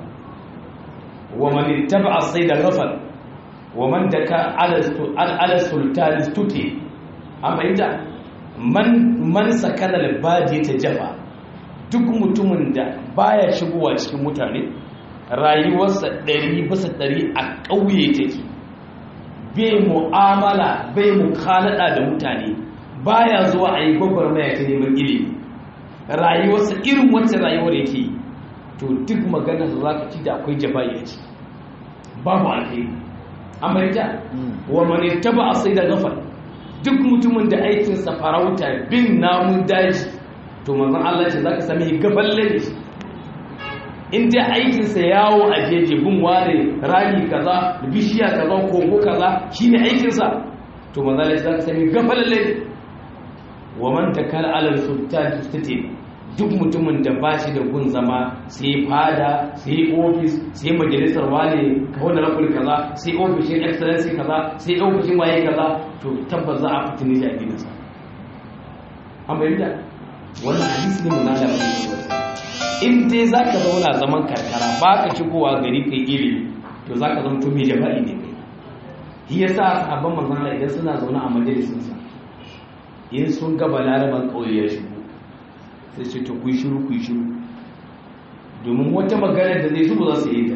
wa man ittaba as-sayda ghafal wa man daka ala sultan tuti an bayyana man man sakana al-badi ta jafa duk mutumin da baya shigowa cikin mutane rayuwarsa ɗari bisa ɗari a ƙauye take bai mu'amala bai mukhalada da mutane baya zuwa a yi gwagwarmaya ta neman ilimi rayuwarsa irin wacce rayuwar yake to duk maganar da za ka ci da akwai jaba'i a ciki babu alheri amma ita wa mani taba a sai da gafar duk mutumin da aikinsa farauta bin namun daji to manzon Allah ce za ka sami gaballe ne in dai aikinsa yawo a jeje bin ware rami kaza bishiya kaza kogo kaza shine aikinsa to manzon Allah ce za ka sami gaballe ne wa man takala alal sultan tustati duk mutumin da ba shi da gun zama sai fada sai ofis sai majalisar wane ka wanda rakul kaza sai ofishin excellency kaza sai ofishin waye kaza to tabbas za a fitini da addininsa an bayyana wannan hadisi ne munala ba in dai zaka zauna zaman karkara ba ka shigowa gari kai ilimi to zaka zama to mai jaba'i ne kai shi yasa sahabban manzon Allah idan suna zaune a majalisinsa in sun ga balaraban kauye ya shigo sai ce to kuyi shiru kuyi shiru domin wata magana da zai shigo za su yi ta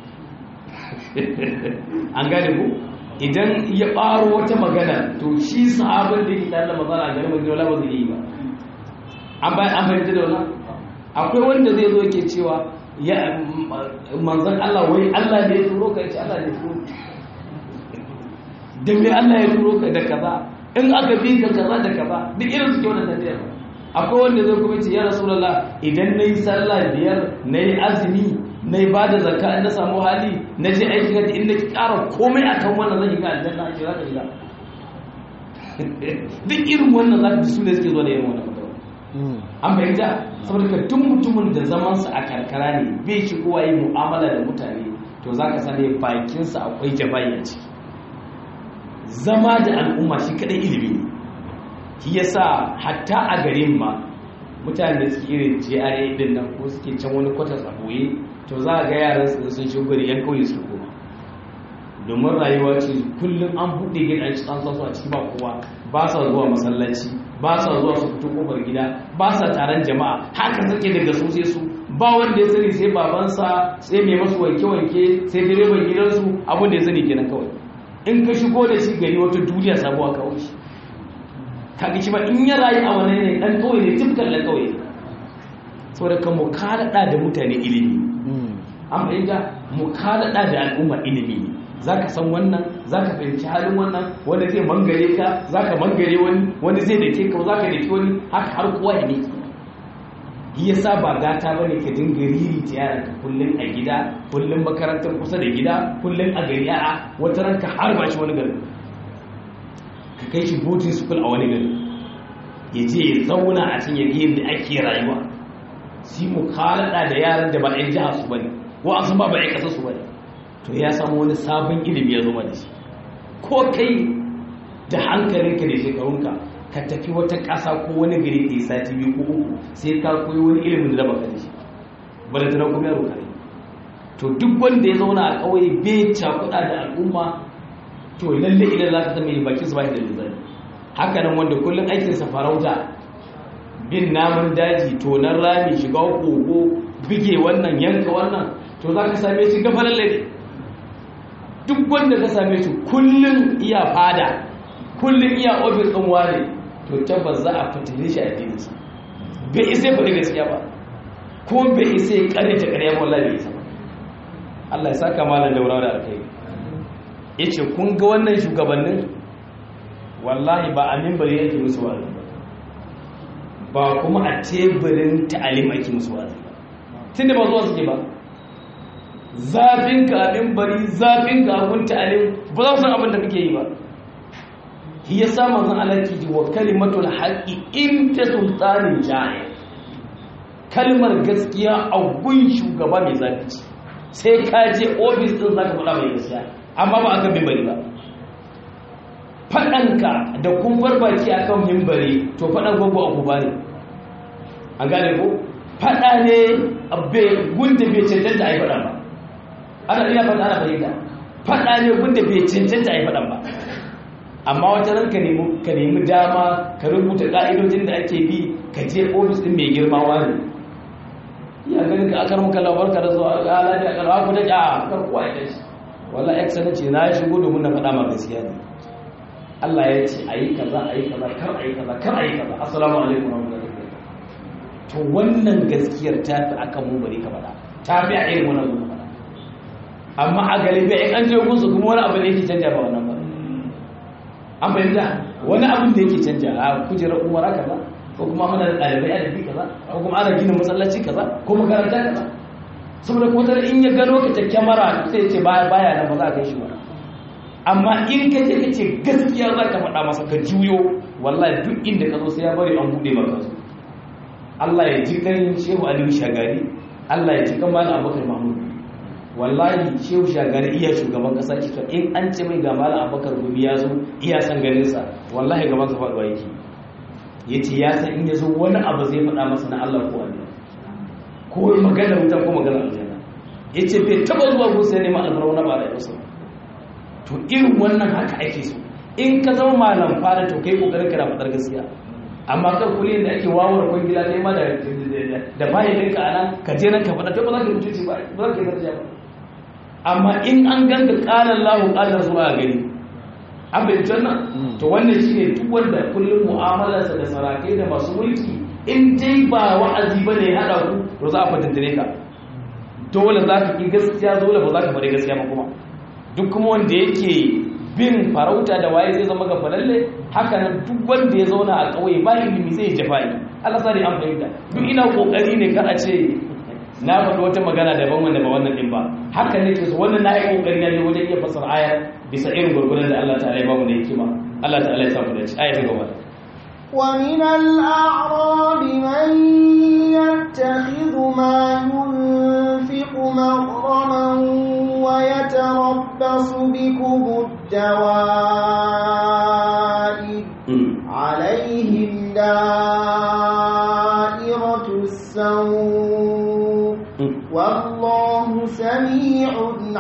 an gane ku idan ya ɓaro wata magana to shi sahabin da yake tare da mazana a garin madina ba zai yi ba an bayan an fahimta da wannan akwai wanda zai zo yake cewa ya manzan Allah wai Allah ne ya turo ka yace Allah ne ya turo da me Allah ya turo ka da kaza in aka bi ka kaza da kaza duk irin suke wannan tafiyar akwai wanda zai kuma ce ya rasulullah idan nayi sallah biyar nayi azumi nayi bada zakka in na samu hali na je aiki ga inda ki ƙara komai akan wannan zan yi ga aljanna ake zaka shiga duk irin wannan zaka ji su ne suke zuwa da irin wannan fatawa an fahimta saboda ka duk mutumin da zamansa a karkara ne bai shi kowa yi mu'amala da mutane to za ka sani bakinsa akwai jabayi a ciki zama da al'umma shi kadai ilimi ne shi yasa hatta a garin ma mutane da suke irin GRA din nan ko suke can wani kwatas a boye to za a ga yaran su sun shigo gari yan kauye su koma domin rayuwa ce kullum an buɗe gidan an sa su a ciki ba kowa ba sa zuwa masallaci ba sa zuwa su fito kofar gida ba sa taron jama'a haka suke daga su sai su ba wanda ya sani sai babansa sai mai masu wanke-wanke sai direban gidansu abin da ya sani kenan kawai in ka shigo da shi gari wata duniya sabuwa kawai shi kaga shi ba in ya rayu a wani ne dan kawai ne tifkar da kawai saboda ka mu kada da mutane ilimi an fahimta mu kada da al'umma ilimi ne za ka san wannan za ka fahimci halin wannan wanda zai mangare ka za ka mangare wani wani zai dake ka za ka dake wani haka har kowa ya miki yi ya sa ba gata ba ne ka dinga riri ta yaran ka kullum a gida kullum makarantar kusa da gida kullum a gari a wata ranka har ba shi wani gari ka kai shi boarding school a wani gari ya je ya zauna a cikin yadda yadda ake rayuwa si mu kalada da yaran da ba ɗan jiha su bane ko an san ba ba ɗan ƙasa su bane to ya samu wani sabon ilimi ya zama da shi ko kai da hankalinka da shekarunka ka tafi wata ƙasa ko wani gari ka yi sati biyu ko uku sai ka koyi wani ilimin da baka da shi ba da tana kuma yaro kare to duk wanda ya zauna a ƙauye bai cakuɗa da al'umma to lalle idan za ka zama yi bakin su ba shi da lizari haka nan wanda kullum aikinsa farauta bin namun daji tonar rami shiga kogo bige wannan yanka wannan to za ka same shi gafa lalle ne duk wanda ka same shi kullum iya fada kullum iya ofis ɗin wane to tabbas za a fitile shi a dinsa bai isa ya faɗi gaskiya ba ko bai isa ya ƙare ta ƙarya ba wallahi bai isa ba Allah ya saka malam daura da alkai yace kun ga wannan shugabannin wallahi ba a mimbari yake musu wa'azi ba ba kuma a teburin ta'alim ake musu wa'azi ba tunda ba zuwa suke ba zafin ka abin bari zafin ka abin ta'alim ba za su san abin da kake yi ba shi ya sa manzon Allah ke ji wa kalimatul haqqi in ta sultanin jahil kalmar gaskiya a gun shugaba mai zafi sai ka je ofis din zaka faɗa mai gaskiya amma ba akan mimbari ba faɗanka da kumfar baki akan mimbari to faɗan gwagwa abu ba ne an gane ko faɗa ne gunda bai cancanta a yi faɗan ba ana iya faɗa ana fahimta faɗa ne gunda bai cancanta a yi faɗan ba amma wata ran ka nemi dama ka rubuta ƙa'idojin da ake bi ka je ofis ɗin mai girma wani ya ganin ka akar muka labar ka da zuwa ala da akar haku da ja kar kuwa ya dashi wala excellence na ya shigo domin na faɗa ma gaskiya ne Allah ya ce ayi kaza ayi kaza kar ayi kaza kar ayi kaza assalamu alaikum wa rahmatullahi to wannan gaskiyar ta fi akan mu bari ka faɗa ta fi a irin wannan zuwa faɗa amma a galibi in an je gunsu kuma wani abu ne yake canja ba wannan ba an fahimta wani abin da yake canja a kujerar umara kaza ko kuma mana da ɗalibai a dabi kaza ko kuma ana gina masallaci kaza ko makaranta kaza saboda ko tare in ya gano ka ta kyamara sai ce baya baya nan ba za a kai shi ba amma in ka je ka ce gaskiya za ka faɗa masa ka juyo wallahi duk inda ka zo sai ya bari an buɗe maka su Allah ya ji kan Shehu Aliyu Shagari Allah ya ji kan Malam Abubakar Mahmud wallahi Shehu Shagari iya shugaban kasa ce to in an ce mai ga Malam Abubakar Gumi ya zo iya san ganin sa wallahi gaban sa faɗuwa yake ya ce ya san in ya zo wani abu zai faɗa masa na Allah ko wani ko magana wuta ko magana aljanna ya ce bai taɓa zuwa gusa ya nema alfarwa na ba da yau to irin wannan haka ake so in ka zama malam fara to kai kokarin kana fadar gaskiya amma kan kulli da ake wawar kwangila kai ma da da bayan ɗinka anan ka je nan ka faɗa ta ba za ka mutunci ba ba za ka yi daraja ba amma in an ganka ƙalar lahu ƙalar zuwa gani an bai nan to wannan shi ne duk wanda kullum mu'amalarsa da sarakai da masu mulki in dai ba wa'azi ba ne haɗa ku to za a fatantane ka dole za ka ƙi gaskiya dole ba za ka faɗi gaskiya ba kuma duk kuma wanda yake bin farauta da waye zai zama gafalalle haka nan duk wanda ya zauna a ƙauye ba ilimi zai jafa'i Allah sani an fahimta duk ina kokari ne kar a ce na faɗi wata magana daban wanda ba wannan din ba haka ne ke so wannan na yi kokari na je wajen iya fasara aya bisa irin gurgurar da Allah ta'ala ya ba mu da hikima Allah ta'ala ya samu da ci aya ta gaba ومن الأعراب من يتخذ ما ينفق مغرما ويتربص بكم الدوائر عليهم دائرة السوء والله سميع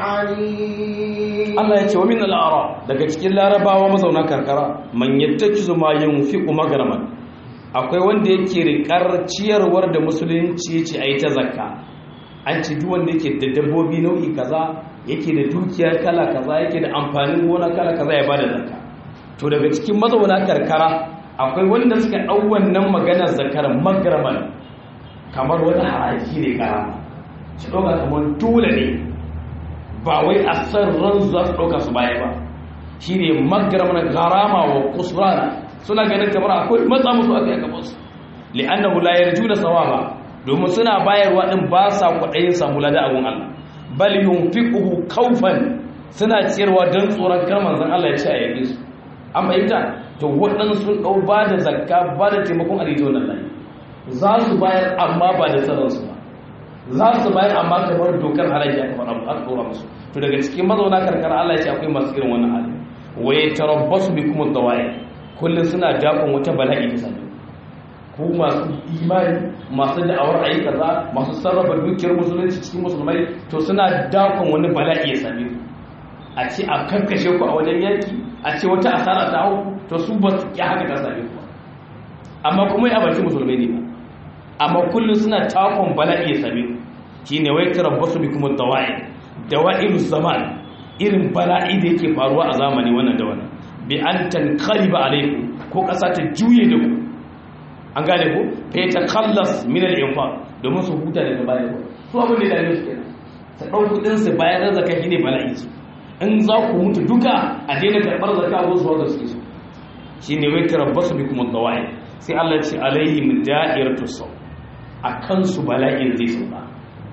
عليم Allah ya ce wa min al'ara daga cikin larabawa mazauna karkara man yattakizu ma yunfiqu magraman akwai wanda yake rikar ciyarwar da musulunci ce ayi ta zakka an ce duk wanda yake da dabbobi nau'i kaza yake da dukiya kala kaza yake da amfanin gona kala kaza ya bada zakka to daga cikin mazauna karkara akwai wanda suka dau wannan maganar zakar magraman kamar wani haraji ne karama shi ɗauka kamar dole ne ba wai a san ran za su ɗauka su baya ba shi ne magaramar garama wa kusurana suna ganin kamar akwai matsa musu aka yi gabansu li'annahu la yarjuna sawaba domin suna bayarwa din ba sa kwaɗayin samu lada abun Allah bal yunfiquhu khawfan suna ciyarwa don tsoron kar manzon Allah ya ce a yake su an fahimta to waɗansu sun ɗau ba da zakka ba da taimakon alito wannan layi za su bayar amma ba da tsaronsu ba za su bayar amma kamar dokar halayya aka faɗa aka ɗora musu to daga cikin mazauna karkara Allah ya ce akwai masu irin wannan hali wa yatarabbasu bikum ad-dawa'i kullun suna dakon wata bala'i ta sani ku masu imani masu da'awar ayi kaza masu sarrafa dukiyar musulunci cikin musulmai to suna dakon wani bala'i ya same ku a ce a karkashe ku a wajen yaki a ce wata asara ta hau to su ba su ƙi haka ta same ku amma kuma ya abarci musulmai ne ba amma kullum suna takon bala'i ya same ku shi ne wai tarabbasu bi kuma dawa'i dawa'ilu zaman irin bala'i da yake faruwa a zamani wannan da wannan bi an tankariba alaikum ko ƙasa ta juye da ku an gane ku fa ta kallas min al-infaq domin su huta daga baya su abin da ya dame su kenan ta ɗau kuɗin su bayan da zakka shine bala'i su in za ku mutu duka a daina karɓar zakka ko su wanda suke so shine wai tarabbasu bi kuma dawa'i sai Allah ya ce alaihim da'iratu saw a kansu bala'in zai sauka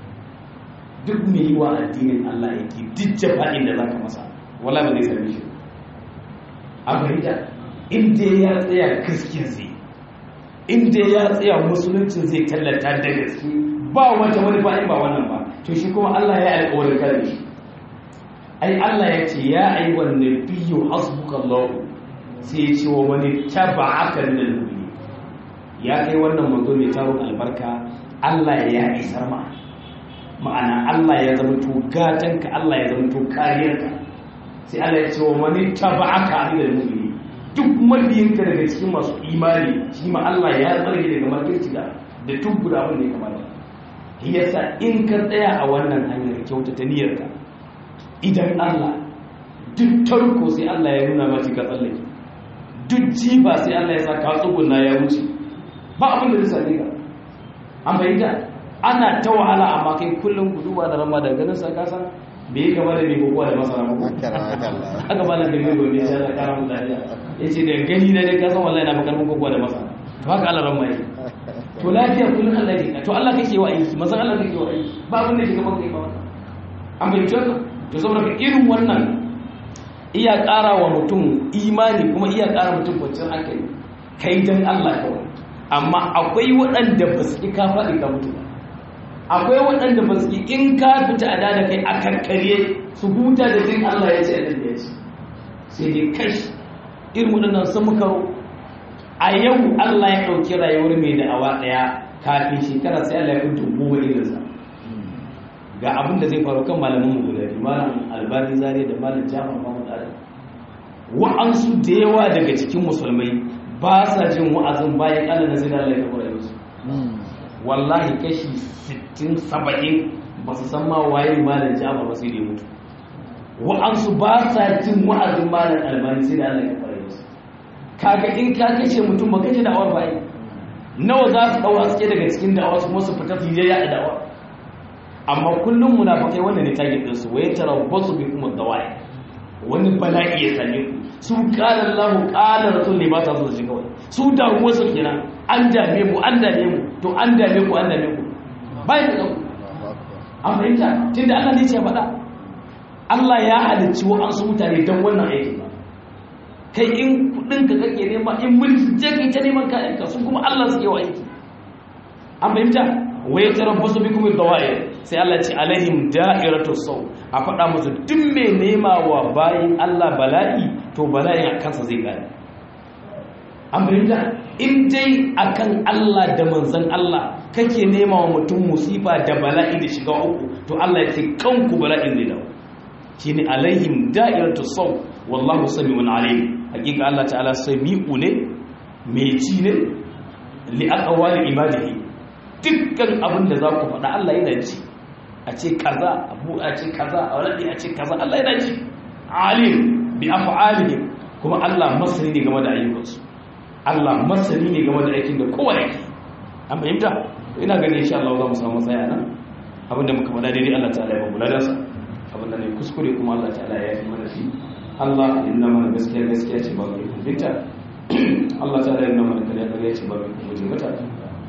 duk mai yi wa addinin Allah yake duk jafa'in da za ka masa wala ba zai sami shi a fahimta inda ya tsaya gaskiyar zai inda ya tsaya musuluncin zai tallata da gaske ba wata wani ba'in ba wannan ba to shi kuma Allah ya alƙawarin kare shi ai Allah ya ce ya aiwan nabiyyu hasbukallahu sai ya ce wa wani taba'aka min al-mu'minin ya kai wannan manzo mai taron albarka Allah ya isar ma ma'ana Allah ya zama to gatanka Allah ya zama to kariyarka sai Allah ya ce wa mani taba'aka minal mu'minin duk mabiyinka daga cikin masu imani shi ma Allah ya tsare daga makirci da da duk guda abin da ya kamata shi yasa in ka tsaya a wannan hanyar kyautata niyyarka idan Allah duk tarko sai Allah ya nuna maka ka tsallake duk jiba sai Allah ya sa ka tsuguna ya wuce ba abin da zai same ka an bayyana ana ta wahala amma kai kullum ku duba da rama da ganin sa kasan bai yi gaba da mai kokowa da masara ba aka ba nan da mai gobe sai da kara mu dariya yace da gani na dai kasan wallahi na makarmin kokowa da masara to haka Allah ran mai to lafiya kullum Allah yake to Allah kake wa aiki mazan Allah kake wa aiki ba abin da ke gaban kai ba an bayyana to saboda ka irin wannan iya ƙara wa mutum imani kuma iya ƙara mutum kwanciyar hankali kai dan Allah kawai amma akwai waɗanda ba su ƙi ka faɗi ka mutu ba akwai waɗanda ba su ƙi in ka fita a da kai a karkare su huta da jin Allah ya ce a nan ya ce sai dai kashi irin waɗannan sun makaro a yau Allah ya ɗauki rayuwar mai da'awa ɗaya kafin shekara sai Allah ya kuntu goma irinsa ga abin da zai faru kan malamin mu guda biyu malam albani zare da malam jafar mahmud ali wa'ansu da yawa daga cikin musulmai ba sa jin wa'azin bayan Allah na zai da Allah ya kafa rayuwarsu wallahi kashi 60 70 ba su san ma waye malam jafar ba sai da mutu wa'ansu ba sa jin wa'azin malam albani sai da Allah ya kafa rayuwarsu kaga in ka kace mutum ba kace da'awar ba nawa za su dawo suke daga cikin da'awa su kuma su fita su yi ya da'awa amma kullum munafikai wanda ne target din su waye tarabbasu bi kuma dawai wani bala'i ya same ku su qala Allah qala rasul ne ba ta so su kawai su da wasu kenan an dame mu an dame mu to an dame ku an dame ku bai da ku an fahimta tunda Allah ne ya faɗa Allah ya halicci wa an su mutane dan wannan aikin ba kai in kudin ka kake nema in mulki je kai ta neman kayan ka sun kuma Allah suke wa aiki an fahimta wa ya tarabbasu bikum ad-dawa'ir sai Allah ce alaihim da'iratu saw a faɗa musu duk mai nema wa bayin Allah bala'i to bala'in a kansa zai gane an fahimta in dai akan Allah da manzon Allah kake nema wa mutum musifa da bala'i da shiga uku to Allah ya ce kanku bala'in zai dawo shine alaihim da'iratu saw wallahu sami'un alim hakika Allah ta'ala sami'u ne mai ci ne li aqwali ibadihi dukkan abin da za ku faɗa Allah yana ji a ce kaza abu a ce kaza a wani a ce kaza Allah yana ji alim bi af'alihim kuma Allah masani ne game da ayyukansu Allah masani ne game da aikin da kowa yake an fahimta ina ganin insha Allah za mu samu tsaya nan abinda muka faɗa daidai Allah ta'ala ya bamu ladansa abinda ne kuskure kuma Allah ta'ala ya yi mana shi Allah inna mana gaskiya gaskiya ce ba mu yi kunfinta Allah ta'ala inna mana kariya kariya ce ba mu yi kunfinta mata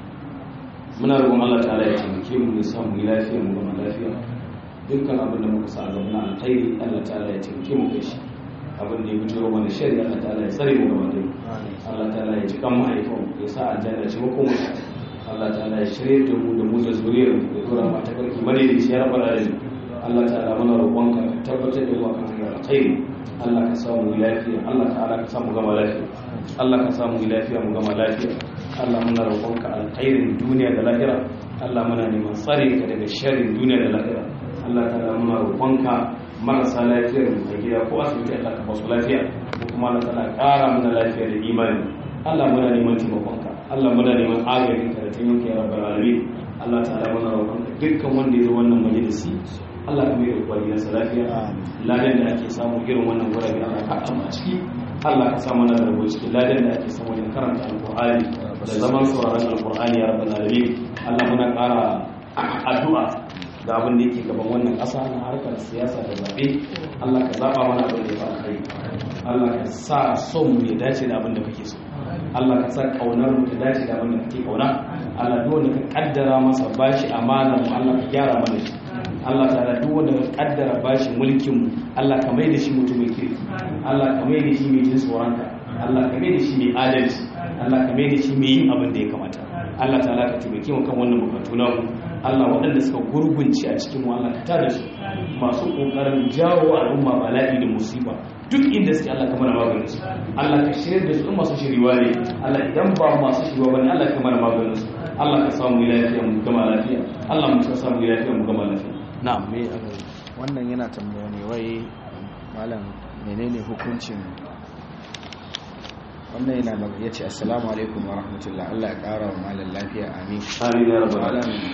muna roƙon Allah ta'ala ya taimake mu ya samu lafiya mu gama lafiya dukkan abin da muka sa a gaba na alkhairi Allah ta'ala ya taimake mu kai shi abin da ya fito mana shari'a Allah ta'ala ya tsare mu gaba da Allah ta'ala ya cikan mahaifan ya sa aljanna ce mu kuma Allah ta'ala ya shirye da mu da mu da zuriyar mu da dora mata karki madaidaici ya rabar da Allah ta'ala muna roƙonka ka tabbatar da mu akan hanyar alkhairi Allah ka samu lafiya Allah ta'ala ka samu gama lafiya Allah ka samu lafiya mu gama lafiya Allah muna roƙonka alkhairin duniya da lahira Allah muna neman tsare ka daga sharrin duniya da lahira Allah ta'ala muna roƙonka marasa lafiyar mu a gida ko asibiti Allah ka basu lafiya ko kuma Allah ta'ala ƙara mana lafiya da imani Allah muna neman taimakonka Allah muna neman agajin ka da taimakon ya rabbal alamin Allah ta'ala muna roƙonka dukkan wanda ya zo wannan majalisi Allah ka mai da kwaliyarsa lafiya ladan da ake samu irin wannan gurabe Allah ka haɗa a ciki Allah ka sa mana rabo cikin ladan da ake samu wajen karanta alƙur'ani da zaman sauraron alƙur'ani ya rabbal alamin Allah muna ƙara addu'a da abin da yake gaban wannan ƙasa na harkar siyasa da zaɓe Allah ka zaɓa mana abin da ya fa kai Allah ka sa son mu ya dace da abin da kake so Allah ka sa ƙaunar mu ta dace da abin da kake ƙauna Allah duk wanda ka kaddara masa bashi amana mu Allah ka gyara mana shi Allah ta'ala duk wanda ka kaddara bashi mulkin mu Allah ka mai da shi mutumin kirki Allah ka mai da shi mai jin tsoronka Allah ka mai da shi mai adalci Allah ka mai da shi mai yin abin da ya kamata Allah ta'ala ka taimake mu kan wannan bukatu na mu Allah waɗanda suka gurgunci a cikin mu Allah ka tada su masu kokarin jawo al'umma bala'i da musiba duk inda suke Allah ka mana maganin su Allah ka shirya da su masu shiriwa ne Allah idan ba masu shiriwa bane Allah ka mana maganin su Allah ka samu lafiya mu gama lafiya Allah mu ka samu lafiya mu gama lafiya na'am me aka wannan yana tambaya ne wai malam menene hukuncin wannan yana ya ce assalamu alaikum wa rahmatullah Allah ya kara wa malam lafiya amin amin ya rabbal malam alamin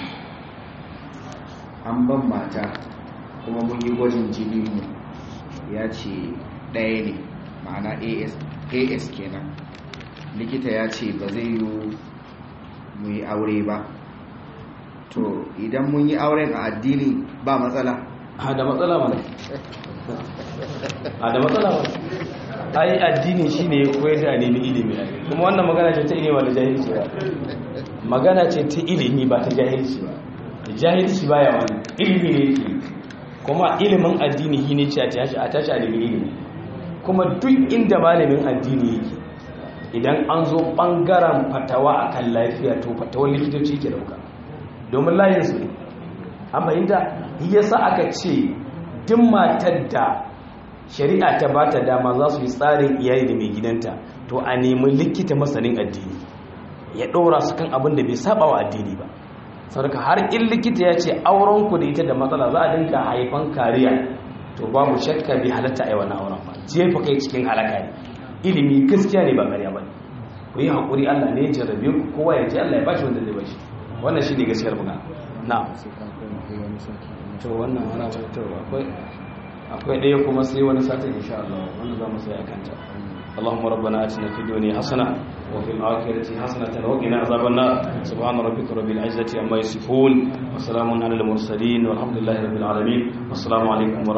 an ban mata kuma mun yi gwajin jini mu ya ce ɗaya ne ma'ana as as kenan likita ya ce ba zai yi mu yi aure ba to idan mun yi auren a addini ba matsala a da matsala mana a da matsala mana ai addini shine ya koyar da nemi ilimi kuma wannan magana ce ta ilimi da jahilci ba magana ce ta ilimi ba ta jahilci ba jahilci baya wani ilimi ne yake kuma ilimin addini shi ne ce a tashi a tashi a nemi ilimi kuma duk inda malamin addini yake idan an zo bangaren fatawa akan lafiya to fatawar likitoci ke dauka domin layinsu ne an fahimta yasa aka ce duk matar da shari'a ta ba ta dama za su yi tsarin iyali da mai gidanta to a nemi likita masanin addini ya ɗora su kan abin da bai saba wa addini ba saboda har in likita ya ce auren ku da ita da matsala za a dinka haifan kariya to babu shakka bai halatta a yi wannan auren ba jefa kai cikin halaka ne ilimi gaskiya ne ba ƙarya ba ne ku yi haƙuri allah ne ya jarrabe ku kowa ya ce allah ya bashi wanda zai bashi wannan shi ne gaskiyar magana na sai kan kai kai wani sati to wannan ana to akwai akwai ɗaya kuma sai wani satin insha Allah wanda za mu sai akanta اللهم ربنا آتنا في الدنيا حسنة وفي الآخرة حسنة وقنا عذاب النار سبحان ربك رب العزة عما يصفون وسلام على المرسلين والحمد لله رب العالمين والسلام عليكم ورحمة